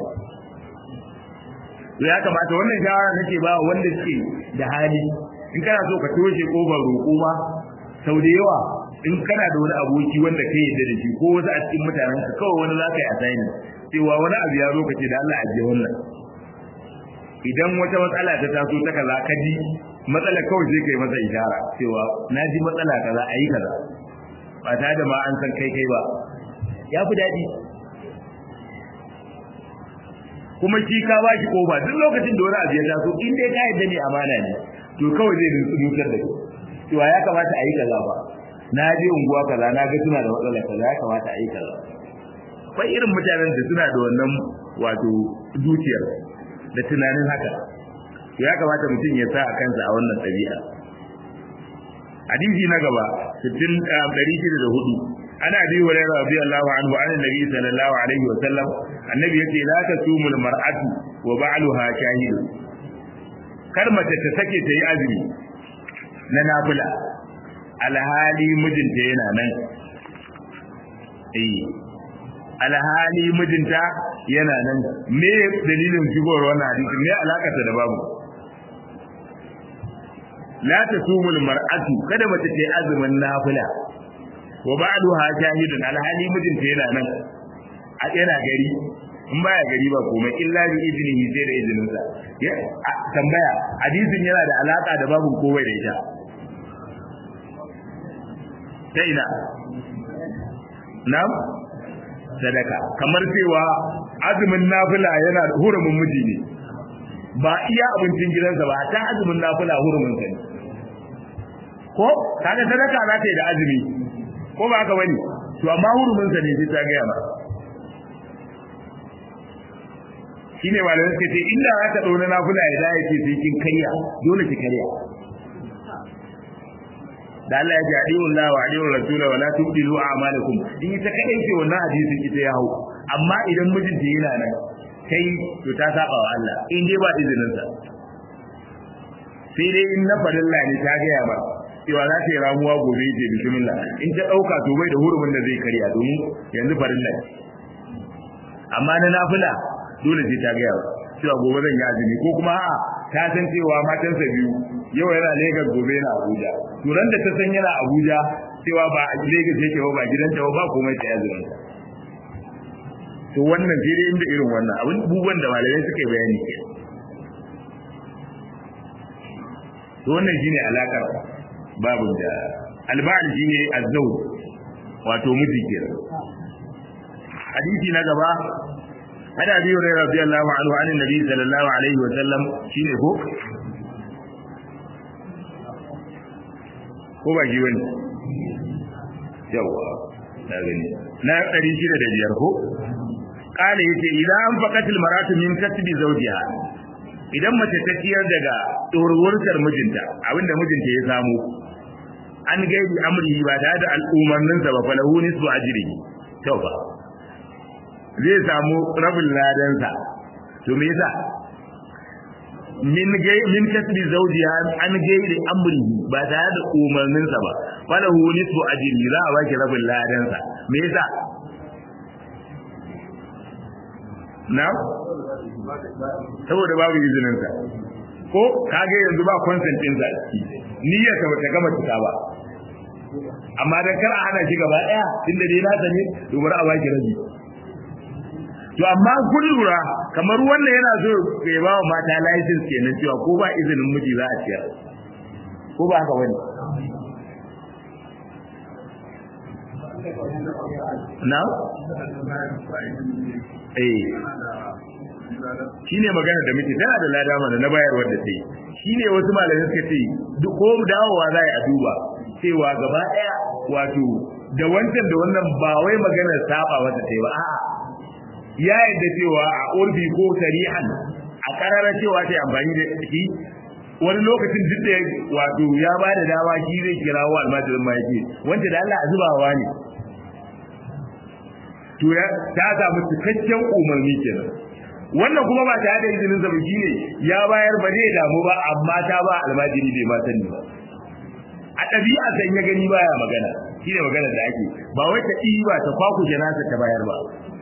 to ya kamata wannan shawara nake ba wanda suke da hali in kana so ka toshe kofar roƙo ma sau da yawa in kana da wani aboki wanda ka yarda da shi ko wasu a cikin mutanen ka kawai wani za ka yi asani cewa wani abu ya zo ka ce da Allah ajiye wannan idan wata matsala ta taso ta kaza ka ji matsala kawai sai kai masa ishara cewa na ji matsala kaza a yi kaza ba tare da ma an san kai kai ba ya fi daɗi kuma shi ka ba shi kofa duk lokacin da wani abu ya taso in dai ka yadda ne amana ne to kawai zai nutsar da cewa ya kamata a yi kaza ba na je unguwa kaza na ga suna da matsala kaza ya kamata a yi kaza akwai irin mutanen da suna da wannan wato zuciyar da tunanin haka ya kamata mutum ya sa a kansa a wannan ɗabi'a hadisi na gaba 604 ana bi wa rayuwa rabbi Allahu anhu an annabi sallallahu alaihi wa sallam annabi yace la tasumul mar'atu wa ba'luha shahid kar mace ta sake ta yi azumi na nafila alhali mijinta yana nan eh alhali mijinta yana nan me dalilin shigowar wannan hadisi me alakarsa da babu la tasumul mar'atu kada mace ta yi azumin nafila wa ba'duha shahidun alhali mijinta yana nan a yana gari in baya gari ba komai illa bi iznihi sai da izinin sa ya tambaya hadisin yana da alaka da babu kowai da ita ta ina nam sadaka kamar cewa azumin nafila yana da hurumin miji ne ba iya abincin gidansa ba ta azumin nafila hurumin sa ne ko kaga sadaka za ta yi da azumi ko ba haka bane to amma hurumin sa ne sai ta gaya ba shine malamin suka ce inda za ta dauna nafila ya da yake sai kin kariya dole ki kariya da Allah ya ji adiyu Allah wa adiyu Rasul wa la tubdilu a'malakum in ita kadai ce wannan hadisin ita ya hau amma idan mijinta yana nan kai to ta saba wa Allah in dai ba izinin sa sai dai in na farilla ne ta gaya ba cewa za ta yi ramuwa gobe ce bismillah in ta dauka to bai da hurumin da zai karya domin yanzu farilla ne amma na nafila dole sai ta gaya cewa gobe zan yi azumi ko kuma a'a ta san cewa matansa biyu yau yana Lagos gobe yana Abuja to ran da ta san yana Abuja cewa ba a Lagos yake ba ba gidanta ba ba komai ta azumi to wannan sai dai inda irin wannan abin bubuwan da malamai suka yi bayani ke to wannan shine alakar babu da alba'al shine azzauj wato miji kenan hadisi na gaba hada abi hurairah radiyallahu anhu an annabi sallallahu alaihi wa sallam shine ko ko ba shi bane yawa na gani na 605 ko kale yace idan an faqatil maratu min kasbi zawjiha idan mace ta ciyar daga dorowar mijinta abinda mijinta ya samu an gaidi amri ba da da al'umarnin sa ba falahu nisbu ajri to ba zai samu rabin ladan sa to me yasa min gai min kasbi zawjiha an gaidi amri ba da da umarnin sa ba falahu nisbu ajri za a baki rabin ladan sa me yasa na saboda babu izinin sa ko kage yanzu ba consent din sa niyyar ta bata gama cika ba amma dan kar a hana shi gaba daya tunda dai na sani to bari a baki rabi to amma kun lura kamar wannan yana so ya ba wa mata license kenan cewa ko ba izinin miji za a ciyar ko ba haka bane na eh shine magana da muke tana da lada mana na bayarwar da sai shine wasu malamai suka ce duk ko dawowa za a duba cewa gaba daya wato da wancan da wannan ba wai magana saba wata sai ba a'a ya yadda cewa a urbi ko sarihan a karara cewa ta amfani da shi wani lokacin duk da wato ya ba da dama shi zai kira wa almajirin ma yake wanda da Allah a zubawa ne to ya ta samu cikakken umarni kenan wannan kuma ba ta da izinin sa ne ya bayar ba zai damu ba amma ta ba almajiri bai ma sani ba a ɗabi'a san ya gani baya magana shine magana da ake ba wai ta ba ta kwaku nasa ta bayar ba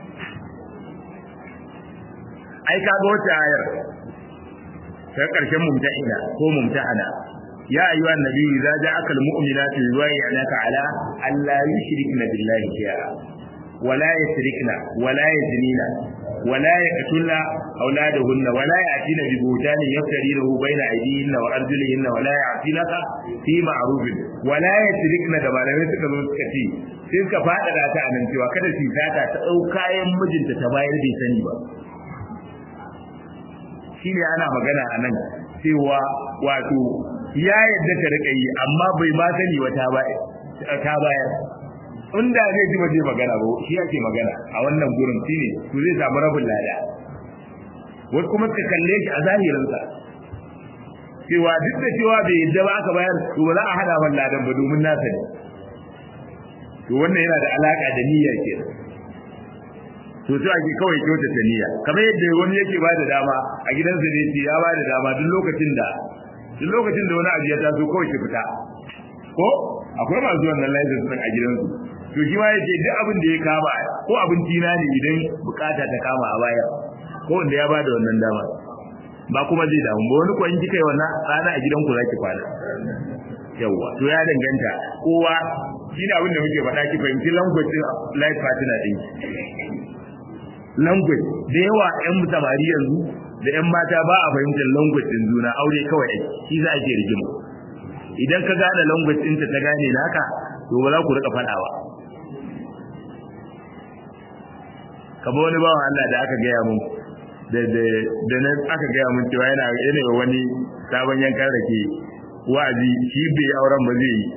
ai kaga wata ayar ta karshen mumtahina ko mumtahana ya ayyuha annabi idza ja'aka almu'minatu yubayyi'naka ala an la yushrikna billahi shay'a ولا يشركن ولا يزنين ولا يقتلن أولادهن ولا يأتين ببهتان يفترينه بين أيديهن وأرجلهن ولا يعصينك في معروف ولا يشركن da malamai suka zo suka ce sai suka faɗaɗa ta a nan cewa kada su sata ta ɗau kayan mijinta ta bayar bai sani ba shi ne ana magana a nan cewa wato ya yadda ta rika yi amma bai ma sani wata ba ta bayar inda zai ji ba zai magana ba shi yake magana a wannan gurin shine to zai samu rabin lada wasu kuma suka kalle shi a zahirinsa cewa duk da cewa bai yadda ba aka bayar to ba za a hada man ladan ba domin nasa ne to wannan yana da alaka da niyya ke to sai ake kawai kyautata niyya kamar yadda wani yake ba da dama a gidansa ne ce ya ba da dama duk lokacin da duk lokacin da wani abu ya taso kawai ki fita ko akwai masu wannan license din a gidansu to shi ma yake duk abin da ya kama ko abinci na ne idan bukata ta kama a baya ko wanda ya ba da wannan dama ba kuma zai damu ba wani ko in kika yi wannan rana a gidanku za ki kwana yawwa to ya danganta kowa shine abin da muke faɗa ki fahimci language din life partner din language da yawa ƴan samari yanzu da ƴan mata ba a fahimtar language din juna aure kawai ake shi za a ke rigima idan ka gane language din ta gane naka to ba za ku rika faɗawa kamar wani bawan Allah da aka gaya mun da da da nan aka gaya mun cewa yana yana wani sabon yankan rake wa'azi shi bai auren ba zai yi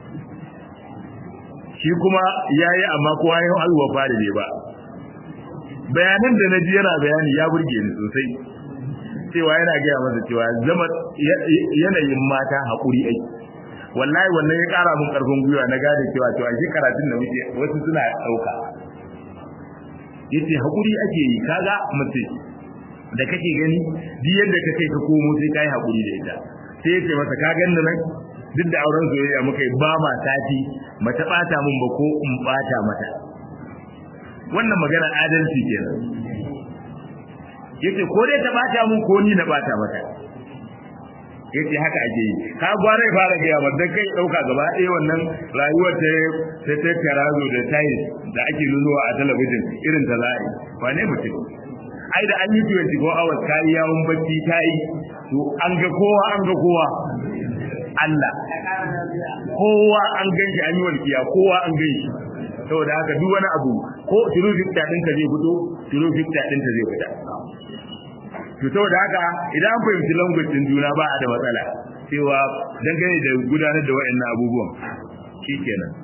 shi kuma yayi amma kowa ya alwa fara ne ba bayanan da naji yana bayani ya burge ni sosai cewa yana gaya masa cewa zama yanayin mata haƙuri ai wallahi wannan ya ƙara mun ƙarfin gwiwa na gane cewa cewa shi karatun da muke wasu suna ɗauka yace haƙuri ake yi kaga mace da kake gani duk yadda ka kai ka komo sai kai haƙuri da ita sai yace masa ka ganni nan duk da auren soyayya muka yi ba ma sati mata bata mun ba ko in bata mata wannan magana adalci kenan yace ko dai ta bata mun ko ni na bata mata yace haka ake yi ka gware fara ga yawa dan kai dauka gaba ɗaya wannan rayuwar ta ta ta tarazo da tayi da ake nunuwa a talabijin irin ta za'i wane mutum ai da an yi 24 hours kai yawon bacci tayi to an ga kowa an ga kowa Allah kowa an ganshi an yi walkiya kowa an ganshi saboda haka duk wani abu ko turu fikta ɗinka zai fito turu fikta ɗinta zai fita to saboda haka idan an fahimci language din juna ba a da matsala cewa dangane da gudanar da waɗannan abubuwan shikenan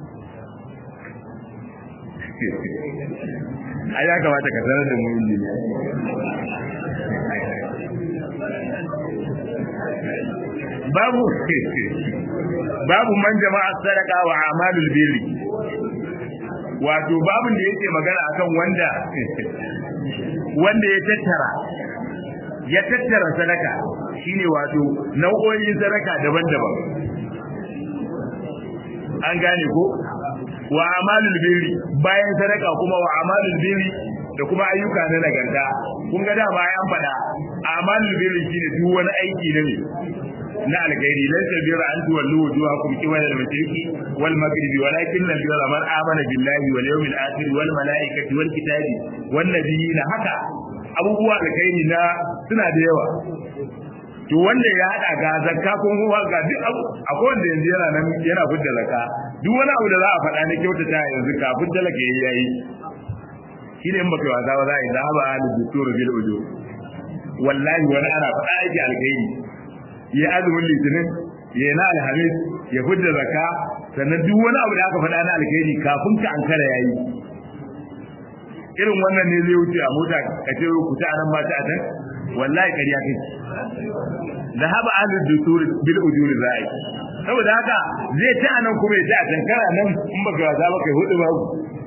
ai ya kamata ka sanar da mu injiniya babu babu man jama'a sadaka wa amalul birri wato babun da yake magana akan wanda wanda ya tattara ya tattara sadaka shine wato nau'o'in sadaka daban-daban an gane ko wa amalul birri bayan sadaka kuma wa amalul birri da kuma ayyuka na nagarta kun ga dama an faɗa amalul birri shine duk wani aiki na ne na alkhairi laysa birra an tuwallu wujuhakum qibala al-mashriqi wal maghribi walakin al-birra man amana billahi wal yawmil akhir wal malaikati wal kitabi wan nabiyina haka abubuwa alkhairi na suna da yawa to wanda ya hada ga zakka ko kuma ga duk abu akwai wanda yanzu yana nan yana fidda zakka duk wani abu da za a faɗa na kyautata yanzu kafin talaka yayi yayi shi ne in baka wasa ba za a yi zahaba alu duturu bil ujo wallahi wani ana faɗa aiki alkhairi ya azumin litinin ya na alhamis ya fidda zakka sannan duk wani abu da aka faɗa na alkhairi kafin ka ankara yayi irin wannan ne zai wuce a mota ka ce ku ta nan ba ta a can wallahi kariya kai zahaba alu duturu bil ujuri za'i saboda haka zai ta nan kuma ya ta a can kana nan in baka wasa ba kai hudu babu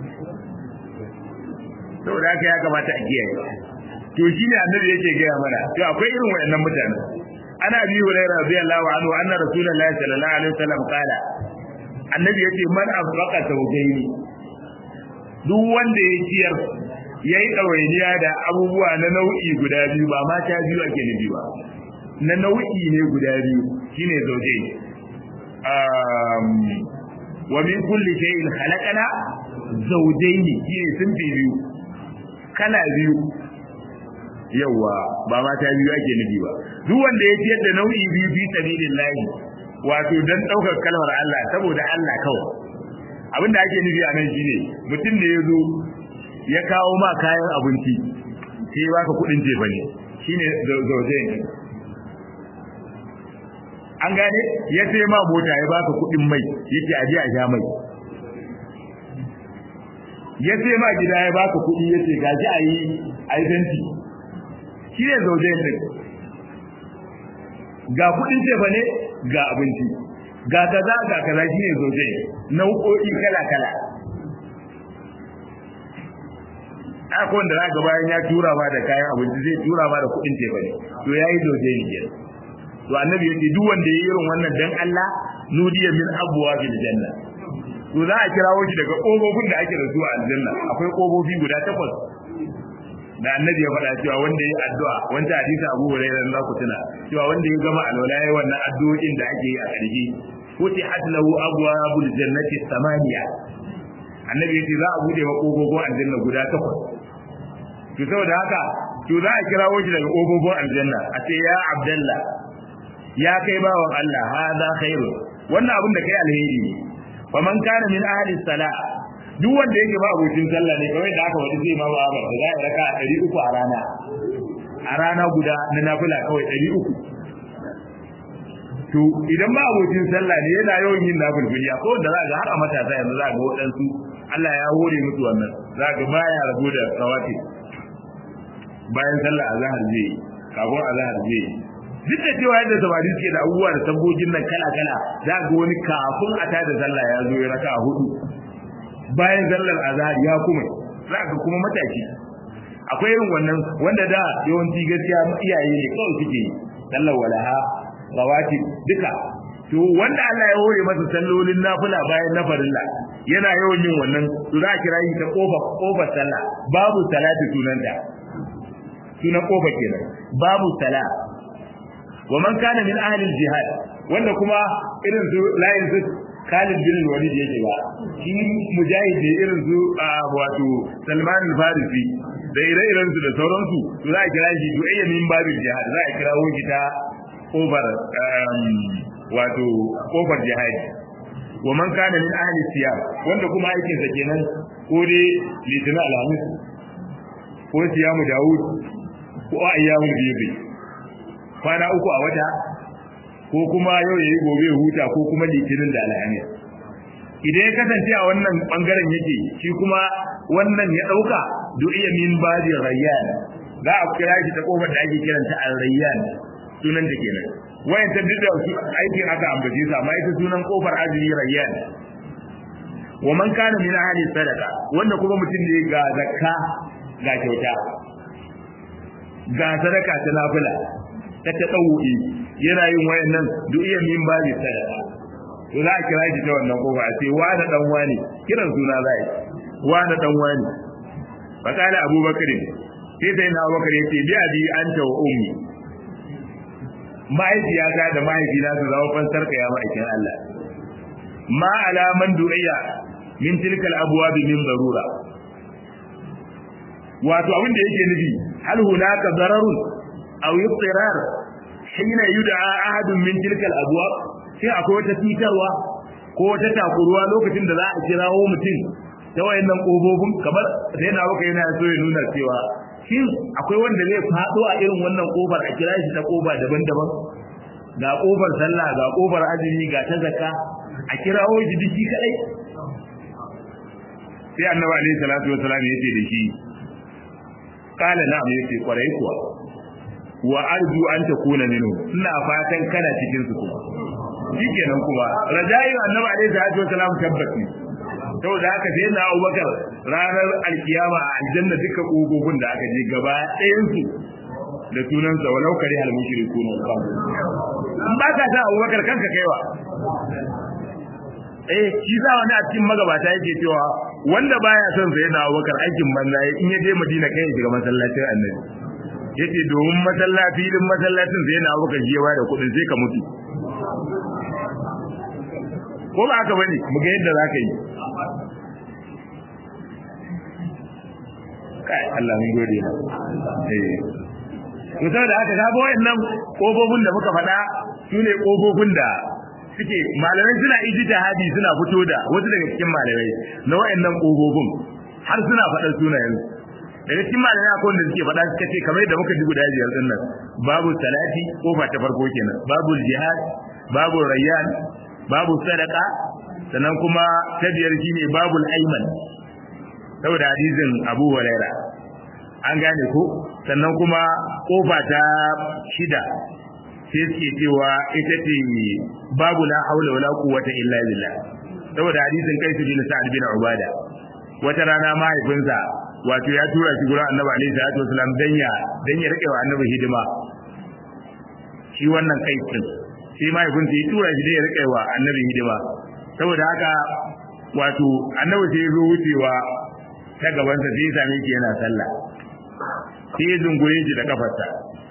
saboda haka ya kamata a kiyaye to shine annabi yake gaya mana to akwai irin wayannan mutane ana bi hurairah radiyallahu anhu anna rasulullahi sallallahu alaihi wasallam kala annabi yace man afraqa tawjaini duk wanda ya ciyar yayi dawainiya da abubuwa na nau'i guda biyu ba mata biyu ake nufi ba na nau'i ne guda biyu shine zawjaini um wa min kulli shay'in khalaqana zawjaini shine sun biyu kala biyu yawa ba mata biyu ake nufi ba duk wanda ya ciyar da nau'i biyu fi sabilillahi wato dan daukar kalmar Allah saboda Allah kawai abinda ake nufi a nan shine mutum da ya zo ya kawo ma kayan abinci sai baka kudin jefa ne shine zauje an gane ya sai ma mota ya baka kuɗin mai yake aje a sha mai ya sai ma gida ya baka kuɗi yace gaji a yi a yi fenti shi ne zaujen din ga kuɗin tefa ne ga abinci ga kaza ga kaza shi ne zaujen nau'o'i kala kala akwai wanda za ga bayan ya tura ma da kayan abinci zai tura ma da kuɗin tefa ne to yayi zaujen ne kenan to annabi yace duk wanda yayi irin wannan dan Allah nudiya min abwa fil janna to za a kirawo shi daga kofofin da ake da su a aljanna akwai kofofi guda takwas da annabi ya faɗa cewa wanda yayi addu'a wanda hadisi Abu Hurairah za ku tuna cewa wanda ya gama alwala yayi wannan addu'o'in da ake yi a ƙarshe futihat lahu abwabul jannati thamaniya annabi yace za a bude ma kofofin aljanna guda takwas to saboda haka to za a kirawo shi daga kofofin aljanna a ce ya abdallah ya kai bawan Allah hada khairu wannan abin da kai alheri ne fa man kana min ahli salah duk wanda yake ba abokin sallah ne kawai da aka wadi zai ma ba ba da ya raka 300 a rana a rana guda na nafila kawai 300 to idan ba abokin sallah ne yana yawan yin nafilfili ko da za ga har a matasa yanzu za ga waɗansu Allah ya hore musu wannan za ga baya rabu da kawati bayan sallah azhar zai kafin azhar zai duk da cewa yadda samari suke da abubuwa da sabbogin nan kala kala za ga wani kafin a tada sallah ya zo ya raka a hudu bayan sallar azhar ya kuma za ga kuma mataki akwai irin wannan wanda da yawanci gaskiya iyaye ne kawai suke sallar walaha rawati duka to wanda Allah ya hore masa sallolin nafila bayan na farilla yana yawan yin wannan to za a kira yi ta kofa kofar sallah babu salati sunanta sunan kofa kenan babu salat wa man kana min ahli al-jihad wanda kuma irin su layin su Khalid bin Walid yake ba shi mujahid ne irin su wato Salman al-Farisi da ire-iren su da sauransu to za a kira shi du'ayya min babil jihad za a kira shi ta over wato kofar jihad wa man kana min ahli siyam wanda kuma aikin sa kenan ko dai litinin alhamis ko siyamu daud ko ayyamul bibi kwana uku a wata ko kuma yau yayi gobe huta ko kuma litinin da alhamis idan ya kasance a wannan bangaren yake shi kuma wannan ya dauka du'iya min badi rayyan za a kira shi ta kofar da ake kiranta al-rayyan sunan da kenan wayan ta duk da aikin aka ambace su amma ita sunan kofar azumi rayyan wa man kana min ahli sadaqa wanda kuma mutum ne ga zakka ga kyauta ga sadaka ta nafila ta ta ɗauki yana yin wayannan duk iya min ba bi sadaka to za a kira shi ta wannan kofa a ce wa da dan wani kiran suna za a yi wa da dan wani fa kana abubakar sai sai na abubakar yace bi abi anta wa ummi mahaifiyata da mahaifina su zama fansar ka ya ma'aikin Allah ma alaman du'iya min tilkal abwab min darura wato abin da yake nufi hal hunaka dararun aw yutirar hina yud'a ahadun min tilka al-abwab sai akwai wata titarwa ko wata takuruwa lokacin da za a kirawo mutum ta wayannan kofofin kamar sai na baka yana so ya nuna cewa shin akwai wanda zai fado a irin wannan kofar a kira shi ta kofa daban-daban ga kofar sallah ga kofar azumi ga ta zakka a kirawo shi duk kadai sai annabi alaihi salatu wasallam yace da shi kala na'am yace kwarai kuwa wa arju an takuna minhu ina fatan kana cikin su kuma shikenan kuma rajayin annabi alaihi salatu wasalam tabbati saboda haka sai na Abubakar ranar alkiyama a aljanna duka kogogin da aka je gaba ɗayan su da sunan sa walau kare hal mushrikun in ba ka ta Abubakar kanka kaiwa eh shi za wani a cikin magabata yake cewa wanda baya son sai na Abubakar aikin banza in ya je Madina kai ya shiga masallacin Annabi yace domin masallaci filin masallacin sai na Abubakar shi ya bada kuɗin sai ka mutu ko ba haka bane mu ga yadda zaka yi kai Allah mun gode ma eh to saboda haka ga wayannan kofofin da muka faɗa sune kofofin da suke malamai suna ijtihadi suna fito da wasu daga cikin malamai na wayannan kofofin har suna faɗa sunayen daga cikin malamai akwai wanda suke faɗa suka ce kamar yadda muka ji guda biyar din nan babu salati kofa ta farko kenan babu jihad babu rayyan babu sadaka sannan kuma ta biyar shine babul ayman saboda hadisin Abu Huraira an gane ko sannan kuma kofa ta shida sai suke cewa ita ce babu la haula wala quwwata illa billah saboda hadisin kai su bin Sa'ad bin Ubada wata rana mahaifinsa wato ya tura shi gurin Annabi alaihi salatu wasallam dan ya dan ya rike wa Annabi hidima shi wannan kai din sai mahaifinsa ya tura shi dan ya rike wa Annabi hidima saboda haka wato Annabi sai ya zo wucewa ta gabansa sai ya same shi yana sallah sai ya zungure shi da kafarsa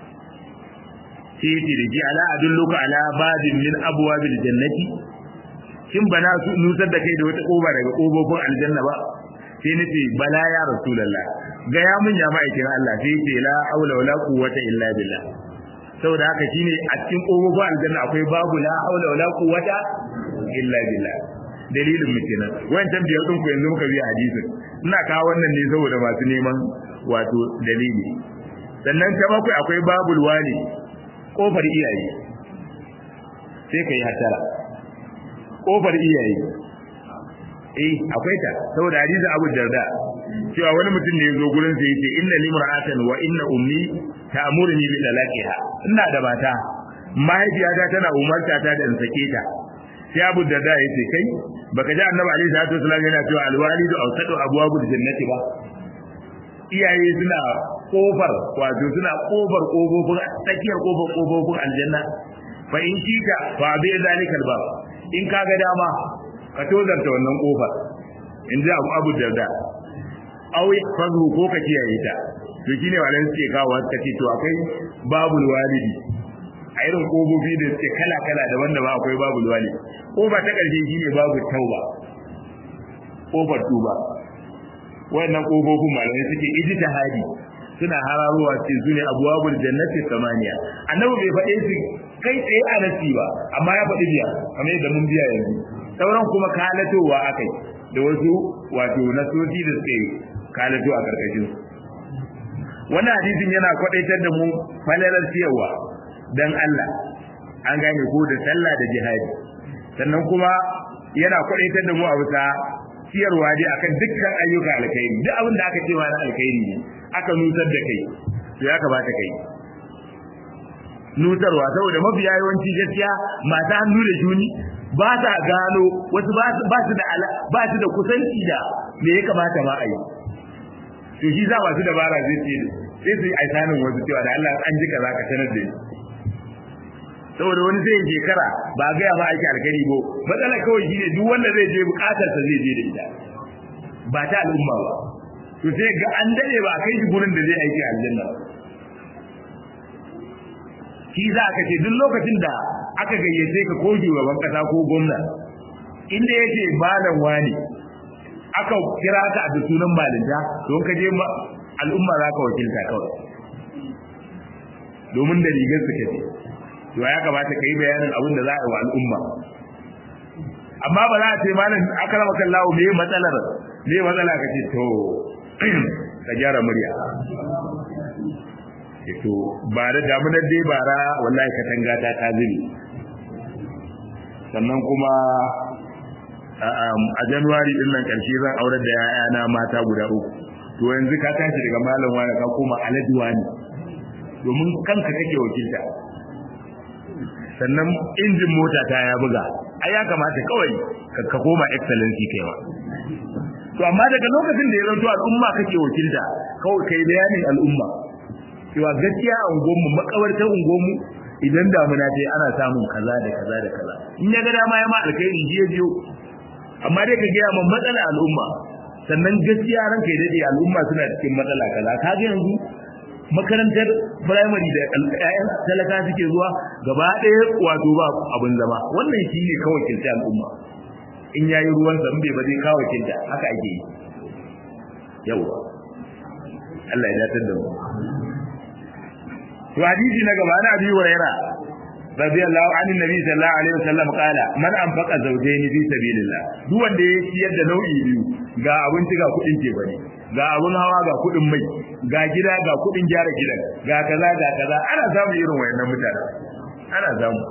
sai ya ce da shi ala adulluka ala babin min abwabil jannati shin bana su nutar da kai da wata koba daga kobobin aljanna ba sai nace bala ya rasulullah ga ya mun ya ma'aikin Allah sai ce la haula wala quwwata illa billah saboda haka shine a cikin kobobin aljanna akwai babu la haula wala quwwata illa billah dalilin mu kenan wancan biyar din ku yanzu muka biya hadisin ina kawo wannan ne saboda masu neman wato dalili sannan ta bakwai akwai babul wali kofar iyaye sai kai hatara kofar iyaye eh akwai ta saboda hadisi Abu Darda cewa wani mutum ne yazo gurin sa yace inna limra'atan wa inna ummi ta'muruni bi talaqiha ina da mata mahaifiyata tana umarta ta da in sake ta sai Abu Darda yace kai baka ji Annabi alaihi salatu wasallam yana cewa alwalidu awsatu abwabul jannati ba iyaye suna kofar wato suna kofar kofofin tsakiyar kofar kofofin aljanna fa in kika fa bi zalikal ba in kaga dama ka tozarta wannan kofar in ji abu abu darda awi fazu ko ka kiyaye ta to shine walan suke kawo suka ce to akwai babul walidi a irin kofofi da suke kala kala daban da ba akwai babul walidi kofa ta karshe shine babu tauba kofar tuba wannan kofofin malamai suke ijtihadi suna hararowa ce su ne abuwabul jannati samaniya annabi bai faɗe su kai tsaye a nasi ba amma ya faɗi biya kamar yadda mun biya yanzu sauran kuma kalatowa akai da wasu wato nasoji da suke kalato a karkashin wannan hadisin yana kwadaitar da mu falalar siyarwa dan Allah an gane ko da sallah da jihadi sannan kuma yana kwadaitar da mu a bisa siyarwa dai akan dukkan ayyuka alkhairi duk abin da aka ce ma na alkhairi ne aka nutar da kai to ya kamata kai nutarwa saboda mafiya yawanci gaskiya masu hannu da juni ba sa gano wasu ba su da ba su da kusanci da me ya kamata ma a yi to shi za masu dabara zai ce sai su yi aisanin wasu cewa da Allah an ji kaza ka sanar da ni saboda wani zai shekara ba a gaya ma aiki alkhairi ko matsala kawai shine duk wanda zai je bukatarsa zai je da ita ba ta al'umma ba to sai ga an dade ba kai shi gurin da zai aiki aljanna shi za ka ce duk lokacin da aka gayyace ka ko shugaban kasa ko gwamna inda yake malam wani aka kira ka da sunan malinta don ka je al'umma za ka wakilta kawai domin da rigar su kace to ya kamata ka yi bayanin abin da za a yi wa al'umma amma ba za a ce malam akrama kallahu me matsalar me matsala ka ce to ka gyara murya to ba da damunar dai bara wallahi katanga ta ta zubi sannan kuma a januwari din nan karshe zan aurar da yayana mata guda uku to yanzu ka tashi daga malam wani ka koma alhaji wani domin kanka kake wakilta sannan injin mota ta ya buga ai ya kamata kawai ka koma excellency kai ma to amma daga lokacin da ya zanto al'umma kake wakilta kawai kai bayanin al'umma cewa gaskiya a unguwanmu makabartar unguwanmu idan damuna ce ana samun kaza da kaza da kaza in ya ga dama ya ma alkhairi jiya jiyo amma dai ka gaya min matsala al'umma sannan gaskiya ranka ya dade al'umma suna cikin matsala kaza ka ga yanzu makarantar primary da ƴaƴan talaka suke zuwa gaba ɗaya wato ba abin zama wannan shi ne kawai kilta al'umma in yayi ruwan sa bai ba zai kawo kilta haka ake yi yawa Allah ya datar da mu to hadisi na gaba na Abi Hurairah radiyallahu anhu nabi sallallahu alaihi wasallam kala man anfaqa zawjayn fi sabilillah duk wanda ya ciyar da nau'i biyu ga abinci ga kudin ke bane ga abun hawa ga kuɗin mai ga gida ga kuɗin gyara gidan ga kaza ga kaza ana samun irin wayannan mutane ana samu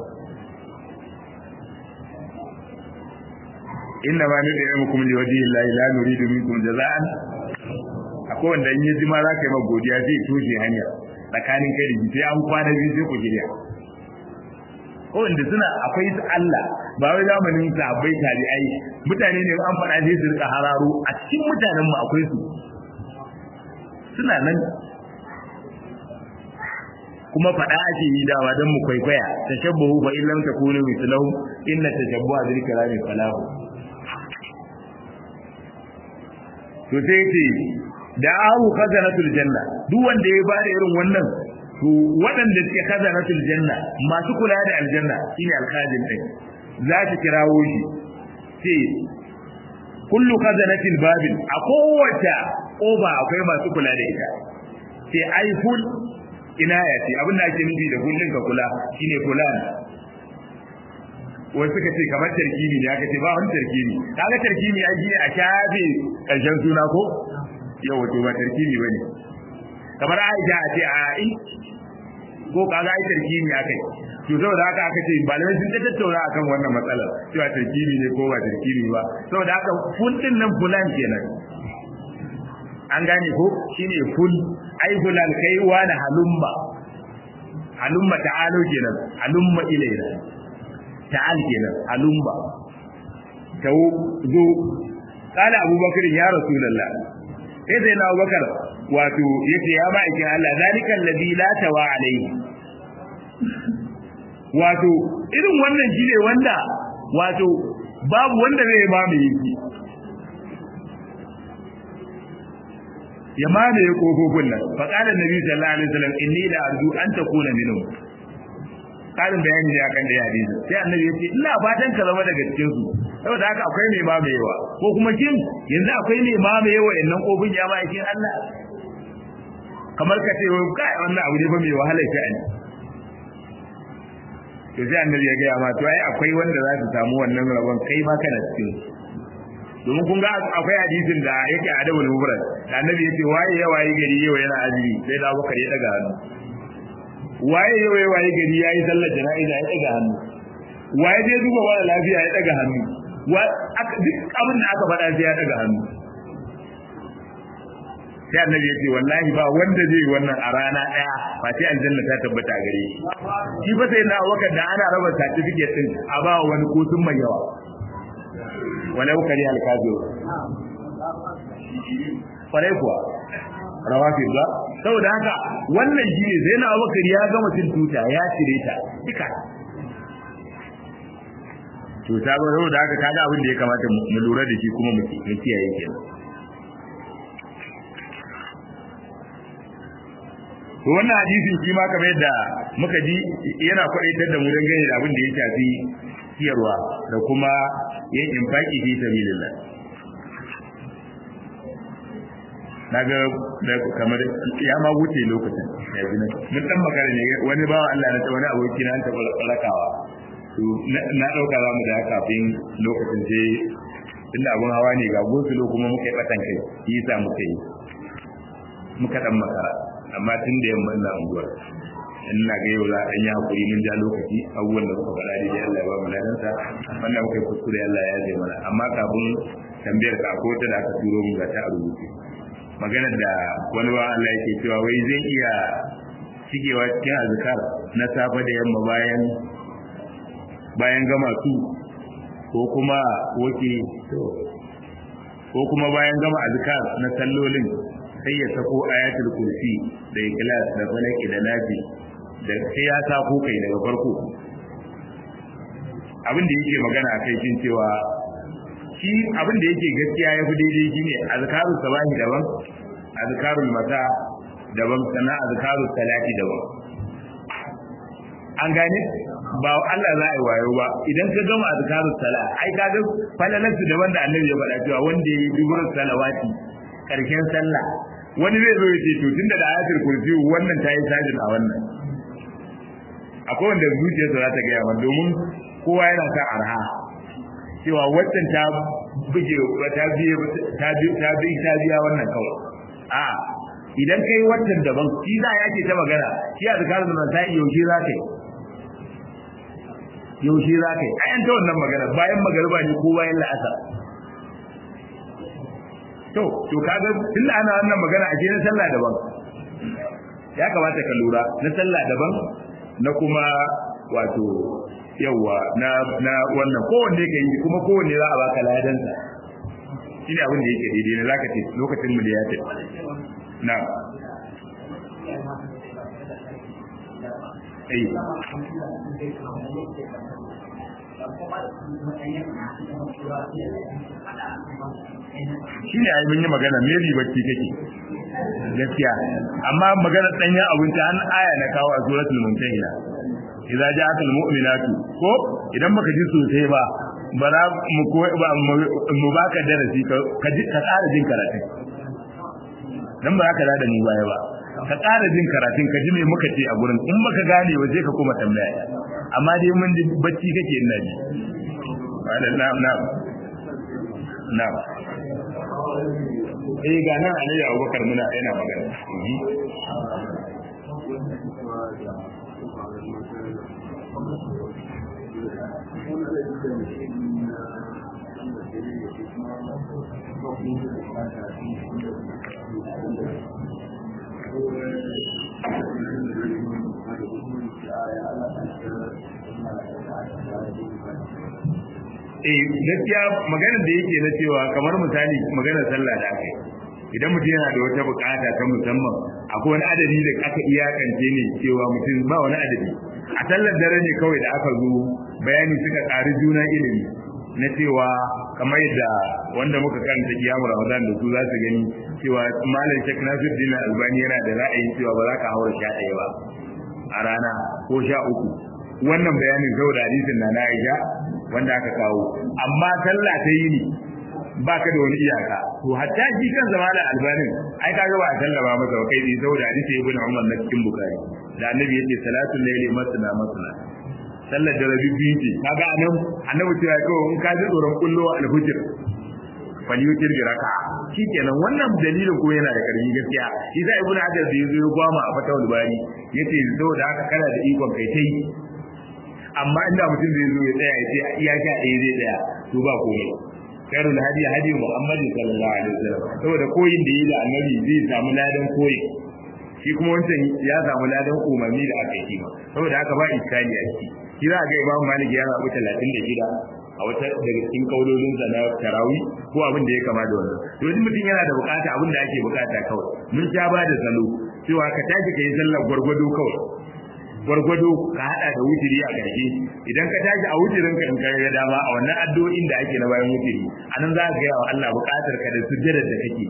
inna ma nudi yamukum li wajhi llahi la nuridu minkum jaza'an akwai wanda in yaji ma za ka yi ma godiya zai toshe hanya tsakanin kai da sai an kwana biyu sai ku shirya ko wanda suna akwai su Allah ba wai zamanin sahabbai tabi'ai mutane ne an faɗa sai su rika hararo a cikin mutanen mu akwai su suna nan kuma faɗa ake yi dawa don mu kwaikwaya tashabbahu fa in lam takunu mithlahu inna tashabbuha bil kalami falahu to sai ce da ahu khazanatul janna duk wanda ya bada irin wannan to waɗanda suke khazanatul janna masu kula da aljanna shine alkhazin din za su kirawo shi ce kullu khazanatil babin a kowace oba akwai masu kula da ita sai ai ful ina ya ce abin da ake nufi da kullun ka kula shine kula wasu suka ce kamar tarkibi ne aka ce ba wani tarkibi kaga tarkibi ya shine a shafe karshen suna ko yau wato ba tarkibi bane kamar Aisha a ce a in ko kaga ai tarkibi akai to saboda haka aka ce malamai sun ta tattauna akan wannan matsalar cewa tarkibi ne ko ba tarkibi ba saboda haka ful din nan fulan kenan an gane ko shine ful ai fulan kai wani halumma halumma ta'alu kenan halumma ilaina ta'al kenan halumma tau zo kala abubakar ya rasulullah sai sai na abubakar wato yace ya ba ikin Allah zalika alladhi la tawa alayhi wato irin wannan shine wanda wato babu wanda zai ba mu yi ya mamaye kofofin nan fa qala nabi sallallahu alaihi wasallam inni la arju an takuna minhum karin bayani ne akan da hadisi sai annabi ya ce ina fatan ka zama daga cikin su saboda haka akwai mai mamayewa ko kuma kin yanzu akwai mai mamayewa innan kofin ya mai kin Allah kamar ka ce kai wannan abu ne ba mai wahala shi ne to sai annabi ya ga ma to ai akwai wanda za su samu wannan rabon kai ma kana cikin domin kun ga akwai hadisin da yake a dawul mubrak da annabi yace waye ya waye gari yau yana azumi sai da Abubakar ya daga hannu waye yau ya waye gari yayi sallar jana'iza ya daga hannu waye dai duba wala lafiya ya daga hannu wa duk abin da aka faɗa sai ya daga hannu sai annabi yace wallahi ba wanda zai wannan a rana daya ba sai aljanna ta tabbata a gare shi shi fa sai na Abubakar da ana raba certificate din a ba wani kotun mai yawa walau kari alkazo kwarai kuwa rawafi ba saboda haka wannan shi ne zai na abubakar ya gama cin tuta ya cire ta duka tuta ba saboda haka kaga abin da ya kamata mu lura da shi kuma mu kiyaye kenan to wannan hadisin shi ma kamar yadda muka ji yana kwadaitar da mu dangane da abin da ya shafi ciyarwa da kuma yin infaki fi sabilillah naga da kamar ya ma wuce lokacin yanzu ne mun dan magana ne wani bawa Allah na ta wani aboki na ta rakawa to na dauka za mu da kafin lokacin sai inda abun hawa ne ga gosulo kuma muka yi batan kai shi yasa muka yi muka dan makara amma tun da yamma ina unguwar ina ga yau za a yi hakuri mun ja lokaci abubuwan da kuka faɗa daidai Allah ya ba mu ladansa wannan muka yi kuskure Allah ya yaje mana amma kafin tambayar ka ko ta da aka turo mu ga ta a rubuce maganar da wani ba Allah yake cewa wai zai iya shigewa cikin azkar na safe da yamma bayan bayan gama su ko kuma woke ko kuma bayan gama azkar na sallolin sai ya sako ayatul kursi da ikhlas da falaki da nafi da sai ya sako kai daga farko abin da yake magana akai shin cewa shi abin da yake gaskiya ya fi daidai shine azkarul sabahi daban azkarul masa daban sannan azkarul salati daban an gane ba Allah za a yi wayo ba idan ka gama azkarul sala ai ka ga falalansu daban da annabi ya faɗa cewa wanda ya yi duburar salawati karshen sallah wani zai zo ya ce to tunda da ayatul kursi wannan ta yi sajin a wannan akwai wanda zuciyarsa za ta gaya mana domin kowa yana sa arha cewa waccan ta buge ta biye ta biye ta biye ta biya wannan kawai a idan kai watan daban shi za ya ce ta magana shi a zakarin nan ta yaushe za ka yi yaushe za ka yi a yanta wannan magana bayan magariba ne ko bayan la'asar to to kaga tun da ana wannan magana a na sallah daban ya kamata ka lura na sallah daban na kuma wato yawa na na wannan kowanne ka yi kuma kowanne za a baka ladansa shi ne abin da yake daidai na zaka ce lokacin mu da ya tafi na ai shi ne ai mun yi magana me bacci kake gaskiya amma magana danyen abinci an aya na kawo a suratul mumtahina idza ja'at almu'minatu ko idan baka ji sosai ba ba za mu ko ba mu baka darasi ka ji ka ƙara jin karatun dan ba ka da mu baya ba ka ƙara jin karatun ka ji me muka ce a gurin in baka gane wa sai ka kuma tambaya amma dai mun ji bacci kake ina ji na'am na'am na'am eh ga nan alayya abubakar muna yana magana eh gaskiya maganar da yake na cewa kamar misali maganar sallah da aka idan mutum yana da wata bukata ta musamman akwai wani adadi da aka iyakance ne cewa mutum ba wani adadi a sallar dare ne kawai da aka zo bayani suka ƙari juna ilimi na cewa kamar yadda wanda muka karanta kiyamu ramadan da su za su gani cewa malam shek nasiruddin albani yana da ra'ayin cewa ba za ka haura sha ɗaya ba a rana ko sha uku wannan bayanin saboda hadisin na na aisha wanda aka kawo amma sallah ta yi ne ba ka da wani iyaka to hatta shi kan zama da albanin ai kaga ba a sallama masa ba kai saboda hadisi ibn umar na cikin bukari da annabi yace salatul layli masna masna sallar da rabi biyu ce kaga anan annabi cewa ko in ka ji tsoron kullo alhujr fal yutir bi raka shikenan wannan dalilin ko yana da karfi gaskiya shi sai ibn hajar da yazo ya gwama a fatawul bari yace saboda haka kana da ikon kai tai amma inda mutum zai zo ya tsaya ya ce iya sha ɗaya zai tsaya to ba komai khairul hadi hadi muhammad sallallahu alaihi wasallam saboda koyin da yi da annabi zai samu ladan koyi shi kuma wancan ya samu ladan umarni da aka yi saboda haka ba iskali a ciki shi za ga imam malik ya rabu 36 a wata daga cikin kaulolin sa na tarawi ko abin da ya kama da wannan to idan mutum yana da bukata abin da ake bukata kawai mun sha ba da salo cewa ka tashi ka yi sallar gwargwado kawai gwargwado ka hada da wutiri a ƙarshe idan ka tashi a wutirin ka in ka ga dama a wannan addu'o'in da ake na bayan wutiri anan za ka ga wa Allah buƙatar ka da sujjadar da kake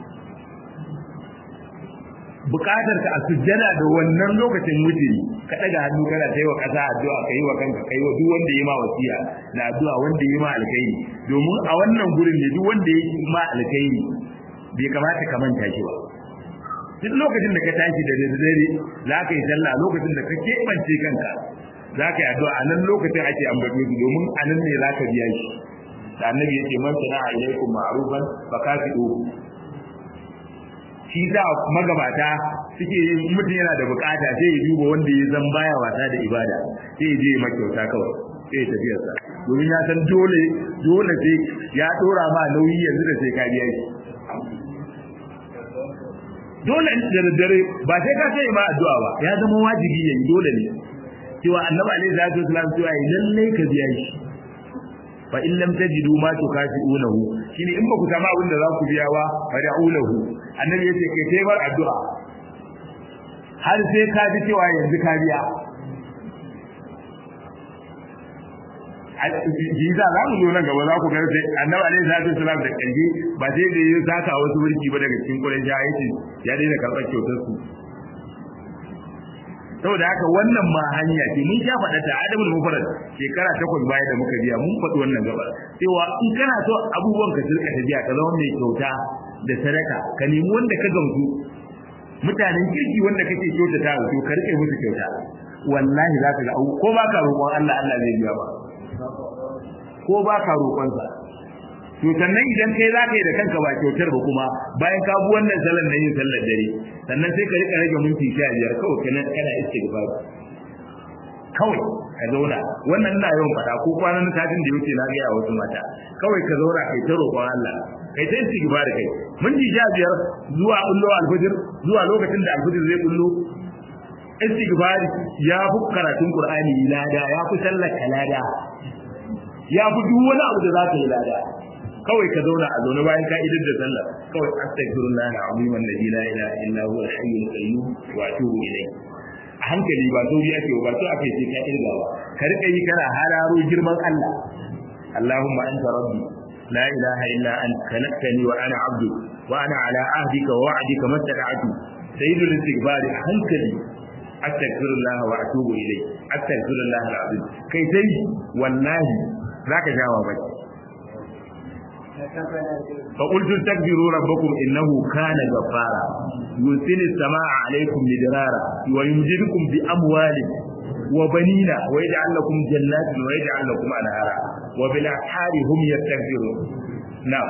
buƙatar ka a sujjada da wannan lokacin wutiri ka daga hannu kana ta yi wa ƙasa addu'a ka yi wa kanka ka yi wa duk wanda ya ma wasiya da addu'a wanda ya ma alkhairi domin a wannan gurin ne duk wanda ya ma alkhairi bai kamata ka manta shi ba duk lokacin da ka tashi da dare za ka yi sallah lokacin da ka keɓance kanka za ka yi addu'a a nan lokacin ake ambato su domin a nan ne za ka biya shi da annabi yake man sana'a ilaikum ma'rufan fa kafidu shi da magabata suke yin mutum yana da bukata sai ya duba wanda ya zan baya wasa da ibada sai ya je ya makyauta kawai sai ya tafi sa domin ya san dole dole sai ya dora ma nauyi yanzu da sai ka biya shi dole da daddare ba sai ka sai ma addu'a ba ya zama wajibi ya yi dole ne cewa annabi alaihi salatu wasallam cewa yi lalle ka biya shi fa in lam tajidu ma tukafi'unahu shine in ba ku samu abin da za ku biya ba fa da'ulahu annabi yace kai sai bar addu'a har sai ka ji cewa yanzu ka biya Jiza za mu zo nan gaba za ku ga sai annabi alaihi salatu wasallam da kanji ba sai da ya saka wasu wurki ba daga cikin kuren ja yace ya daina karɓar kyautar su saboda haka wannan ma hanya ce mun sha faɗa ta adabul mufarrad shekara takwas baya da muka biya mun faɗi wannan gaba cewa in kana so abubuwan ka sirka tafiya ka zama mai kyauta da sadaka ka nemi wanda ka gamsu mutanen kirki wanda kake kyautata to ka rike musu kyauta wallahi za ka ga ko ba ka roƙon Allah Allah zai biya ba ko ba ka roƙonsa to sannan idan kai za ka yi da kanka ba kyautar ba kuma bayan ka bi wannan sallar na yin sallar dare sannan sai ka rika rage minti sha biyar kawai kana kana istighfar kawai ka zauna wannan ina yawan faɗa ko kwanan satin da yake na gaya wasu mata kawai ka zauna kai ta roƙon Allah kai ta istighfar kai minti sha biyar zuwa bullo alfajir zuwa lokacin da alfajir zai bullo istighfar ya fi karatun qur'ani lada ya fi sallar kalada ya fi duk wani abu da za ka yi lada kawai ka zauna a zaune bayan ka idar da sallah kawai astaghfirullah al-azim alladhi la ilaha illa huwa al-hayyul qayyum wa atubu ilayh a hankali ba sauri ake ba so ake ce ka irga ba ka rika yi kana hararo girman Allah Allahumma anta rabbi la ilaha illa anta khalaqtani wa ana abdu wa ana ala ahdika wa wa'dika mastata'tu sayyidul istighfar hankali astaghfirullah wa atubu ilayh astaghfirullah al-azim kai dai wallahi zaka jawa baki فقلت استكبروا ربكم انه كان غفارا يرسل السماء عليكم مدرارا ويمددكم باموال وبنين ويجعل لكم جنات ويجعل لكم انهارا وبالاسحار هم يستكبرون نعم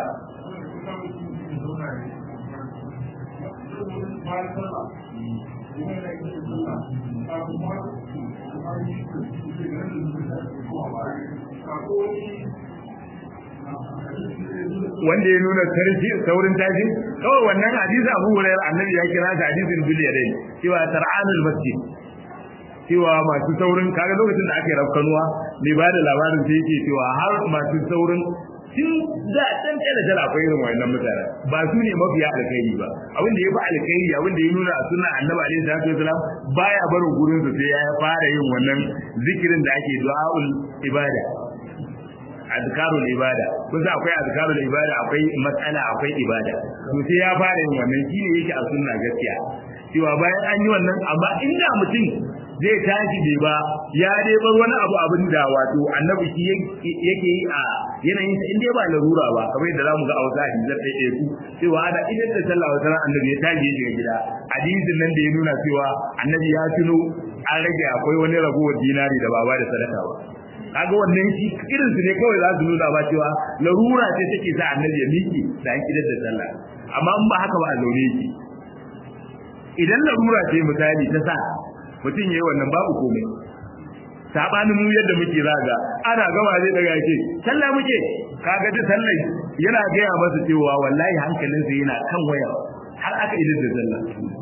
wanda ya nuna sarki saurin tashi kawai wannan hadisi Abu Hurairah annabi ya kira shi hadisin biliyadai cewa tar'anul masjid cewa masu saurin kaga lokacin da aka yi rafkanuwa mai bada labarin sai yake cewa har masu saurin tun da dan kada jira akwai irin wayannan mutane ba su ne mafiya alkhairi ba abin da ya fi alkhairi abin da ya nuna a sunna annabi alaihi salatu wasalam baya barin gurin su sai ya fara yin wannan zikirin da ake du'aul ibada azkarul ibada kusa akwai azkarul ibada akwai matsala akwai ibada to sai ya fara yin wannan shine yake a sunna gaskiya cewa bayan an yi wannan amma inda mutum zai tashi bai ba ya dai bar wani abu abin da wato annabi shi yake yi a yanayin sa inda ba larura ba kamar yadda zamu ga a wata hadisi da ɗaya ku cewa ana idan da sallah wata ran annabi ya tashi ya shiga gida hadisin nan da ya nuna cewa annabi ya tuno an rage akwai wani ragowar dinari da baba da sadaka ba kaga wannan shi irin su ne kawai za su nuna ba cewa larura ce take sa annabi ya miki da an kidar da sallah amma in ba haka ba a zaune yake idan larura ce misali ta sa mutum yayi wannan babu komai sabanin mu yadda muke zaga ana gama zai daga yake sallah muke kaga da sallah yana gaya masa cewa wallahi hankalinsa yana kan waya har aka idar da sallah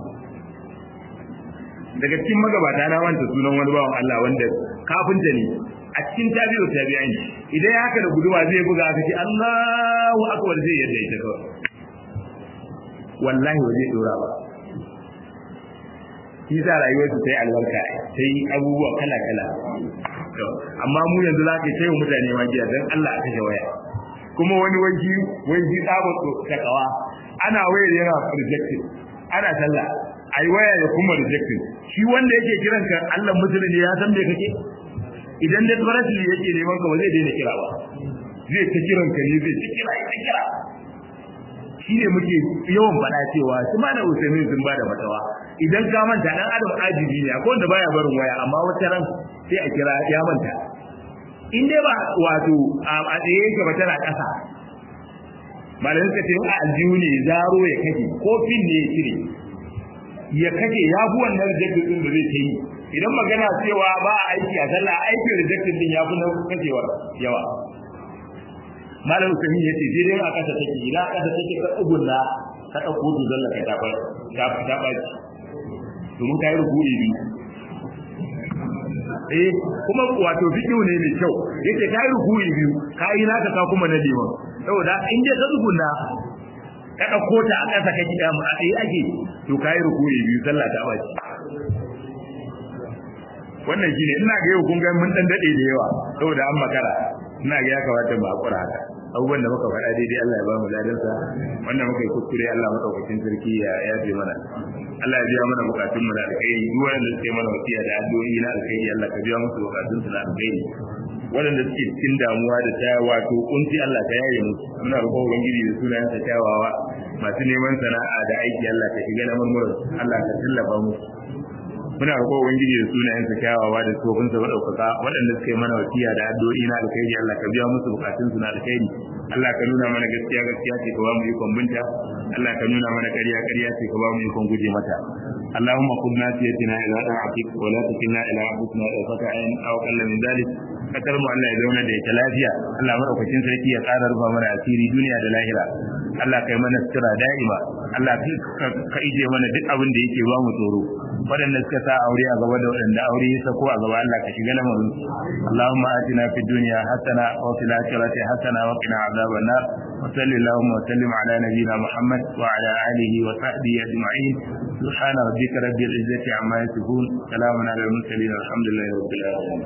daga cikin magabata na wanta sunan wani bawan Allah wanda kafinta ne a cikin tabi'u tabi'in idan ya haka da guduma zai buga aka ce Allahu akbar zai yadda ita kawai wallahi ba zai dora ba shi sa rayuwarsu ta yi albarka ta yi abubuwa kala kala amma mu yanzu za ka ce wa mutane ma jiya don Allah a kashe waya kuma wani wanki wanki tsabar takawa ana wayar yana rejected ana sallah ai waya ya kuma rejected shi wanda yake kiran ka Allah musulmi ya san me kake idan da farasli yake neman ka ba zai daina kira ba zai ta kiran ka ne zai ta kira ya kira shi ne muke yawan faɗa cewa su ma da usaimin sun ba da fatawa idan ka manta dan adam ajibi ne akwai wanda baya barin waya amma wata ran sai a kira ya manta in dai ba wato a tsaye yake ba tana ƙasa malamin suka ce a aljihu ne zaro ya kashe ko fin ne ya cire ya kashe ya fi wannan rejectin din da zai ta yi idan magana cewa ba a aiki a sallah aikin rejectin din ya fi na kashewar yawa malam sami ya ce sai dai a kasa take ina a kasa take ka tsugunna ka ɗauko duzon ka ta ta ta ɓaci domin ka yi rukuri biyu eh kuma wato fikihu ne mai kyau yace ka yi rukuri biyu ka yi naka ka kuma na liman saboda in dai ka tsugunna ka ɗauko ta a ƙasa ka kiɗa mu a ɗaya ake to ka yi rukuri biyu sallah ta ɓaci wannan shine ina ga yau kun ga mun dan dade da yawa saboda an makara ina ga ya kamata mu hakura haka abubuwan da muka faɗa daidai Allah ya ba mu ladansa wanda muka yi kuskure Allah madaukakin sarki ya yafe mana Allah ya biya mana bukatun mu da alkhairi duk wanda suke mana wasiya da addu'o'i na alkhairi Allah ka biya musu bukatun su na alkhairi waɗanda suke cikin damuwa da ta wato kunci Allah ka yaye musu muna roƙon ubangiji da sunayen sa kyawawa masu neman sana'a da aiki Allah ka shiga na murmurar Allah ka tallafa musu muna roƙo ubangiji da sunayen sa kyawawa da tsofin sa madaukaka waɗanda suka yi mana wasiya da addu'o'i na alkhairi Allah ka biya musu bukatun su na alkhairi Allah ka nuna mana gaskiya gaskiya ce ka ba mu ikon binta Allah ka nuna mana ƙarya ƙarya ce ka ba mu ikon guje mata اللهم خذ ناسيتنا الى طاعتك ولا تكلنا الى انفسنا طرفة عين او اقل من ذلك fatar mu Allah ya zauna da ita lafiya Allah madaukakin sarki ya ƙara rufa mana asiri duniya da lahira Allah kai mana sutura da'ima Allah ka ije mana duk abin da yake ba mu tsoro waɗanda suka sa aure a gaba da waɗanda aure ya sako a gaba Allah ka shiga lamarin Allahumma atina fid dunya hasana wa fil akhirati hasana wa qina adhaban nar wa sallallahu wa sallim ala nabiyyina Muhammad wa ala alihi wa sahbihi ajma'in subhana rabbika rabbil izzati amma yasifun salamun ala al mursalin alhamdulillahi rabbil alamin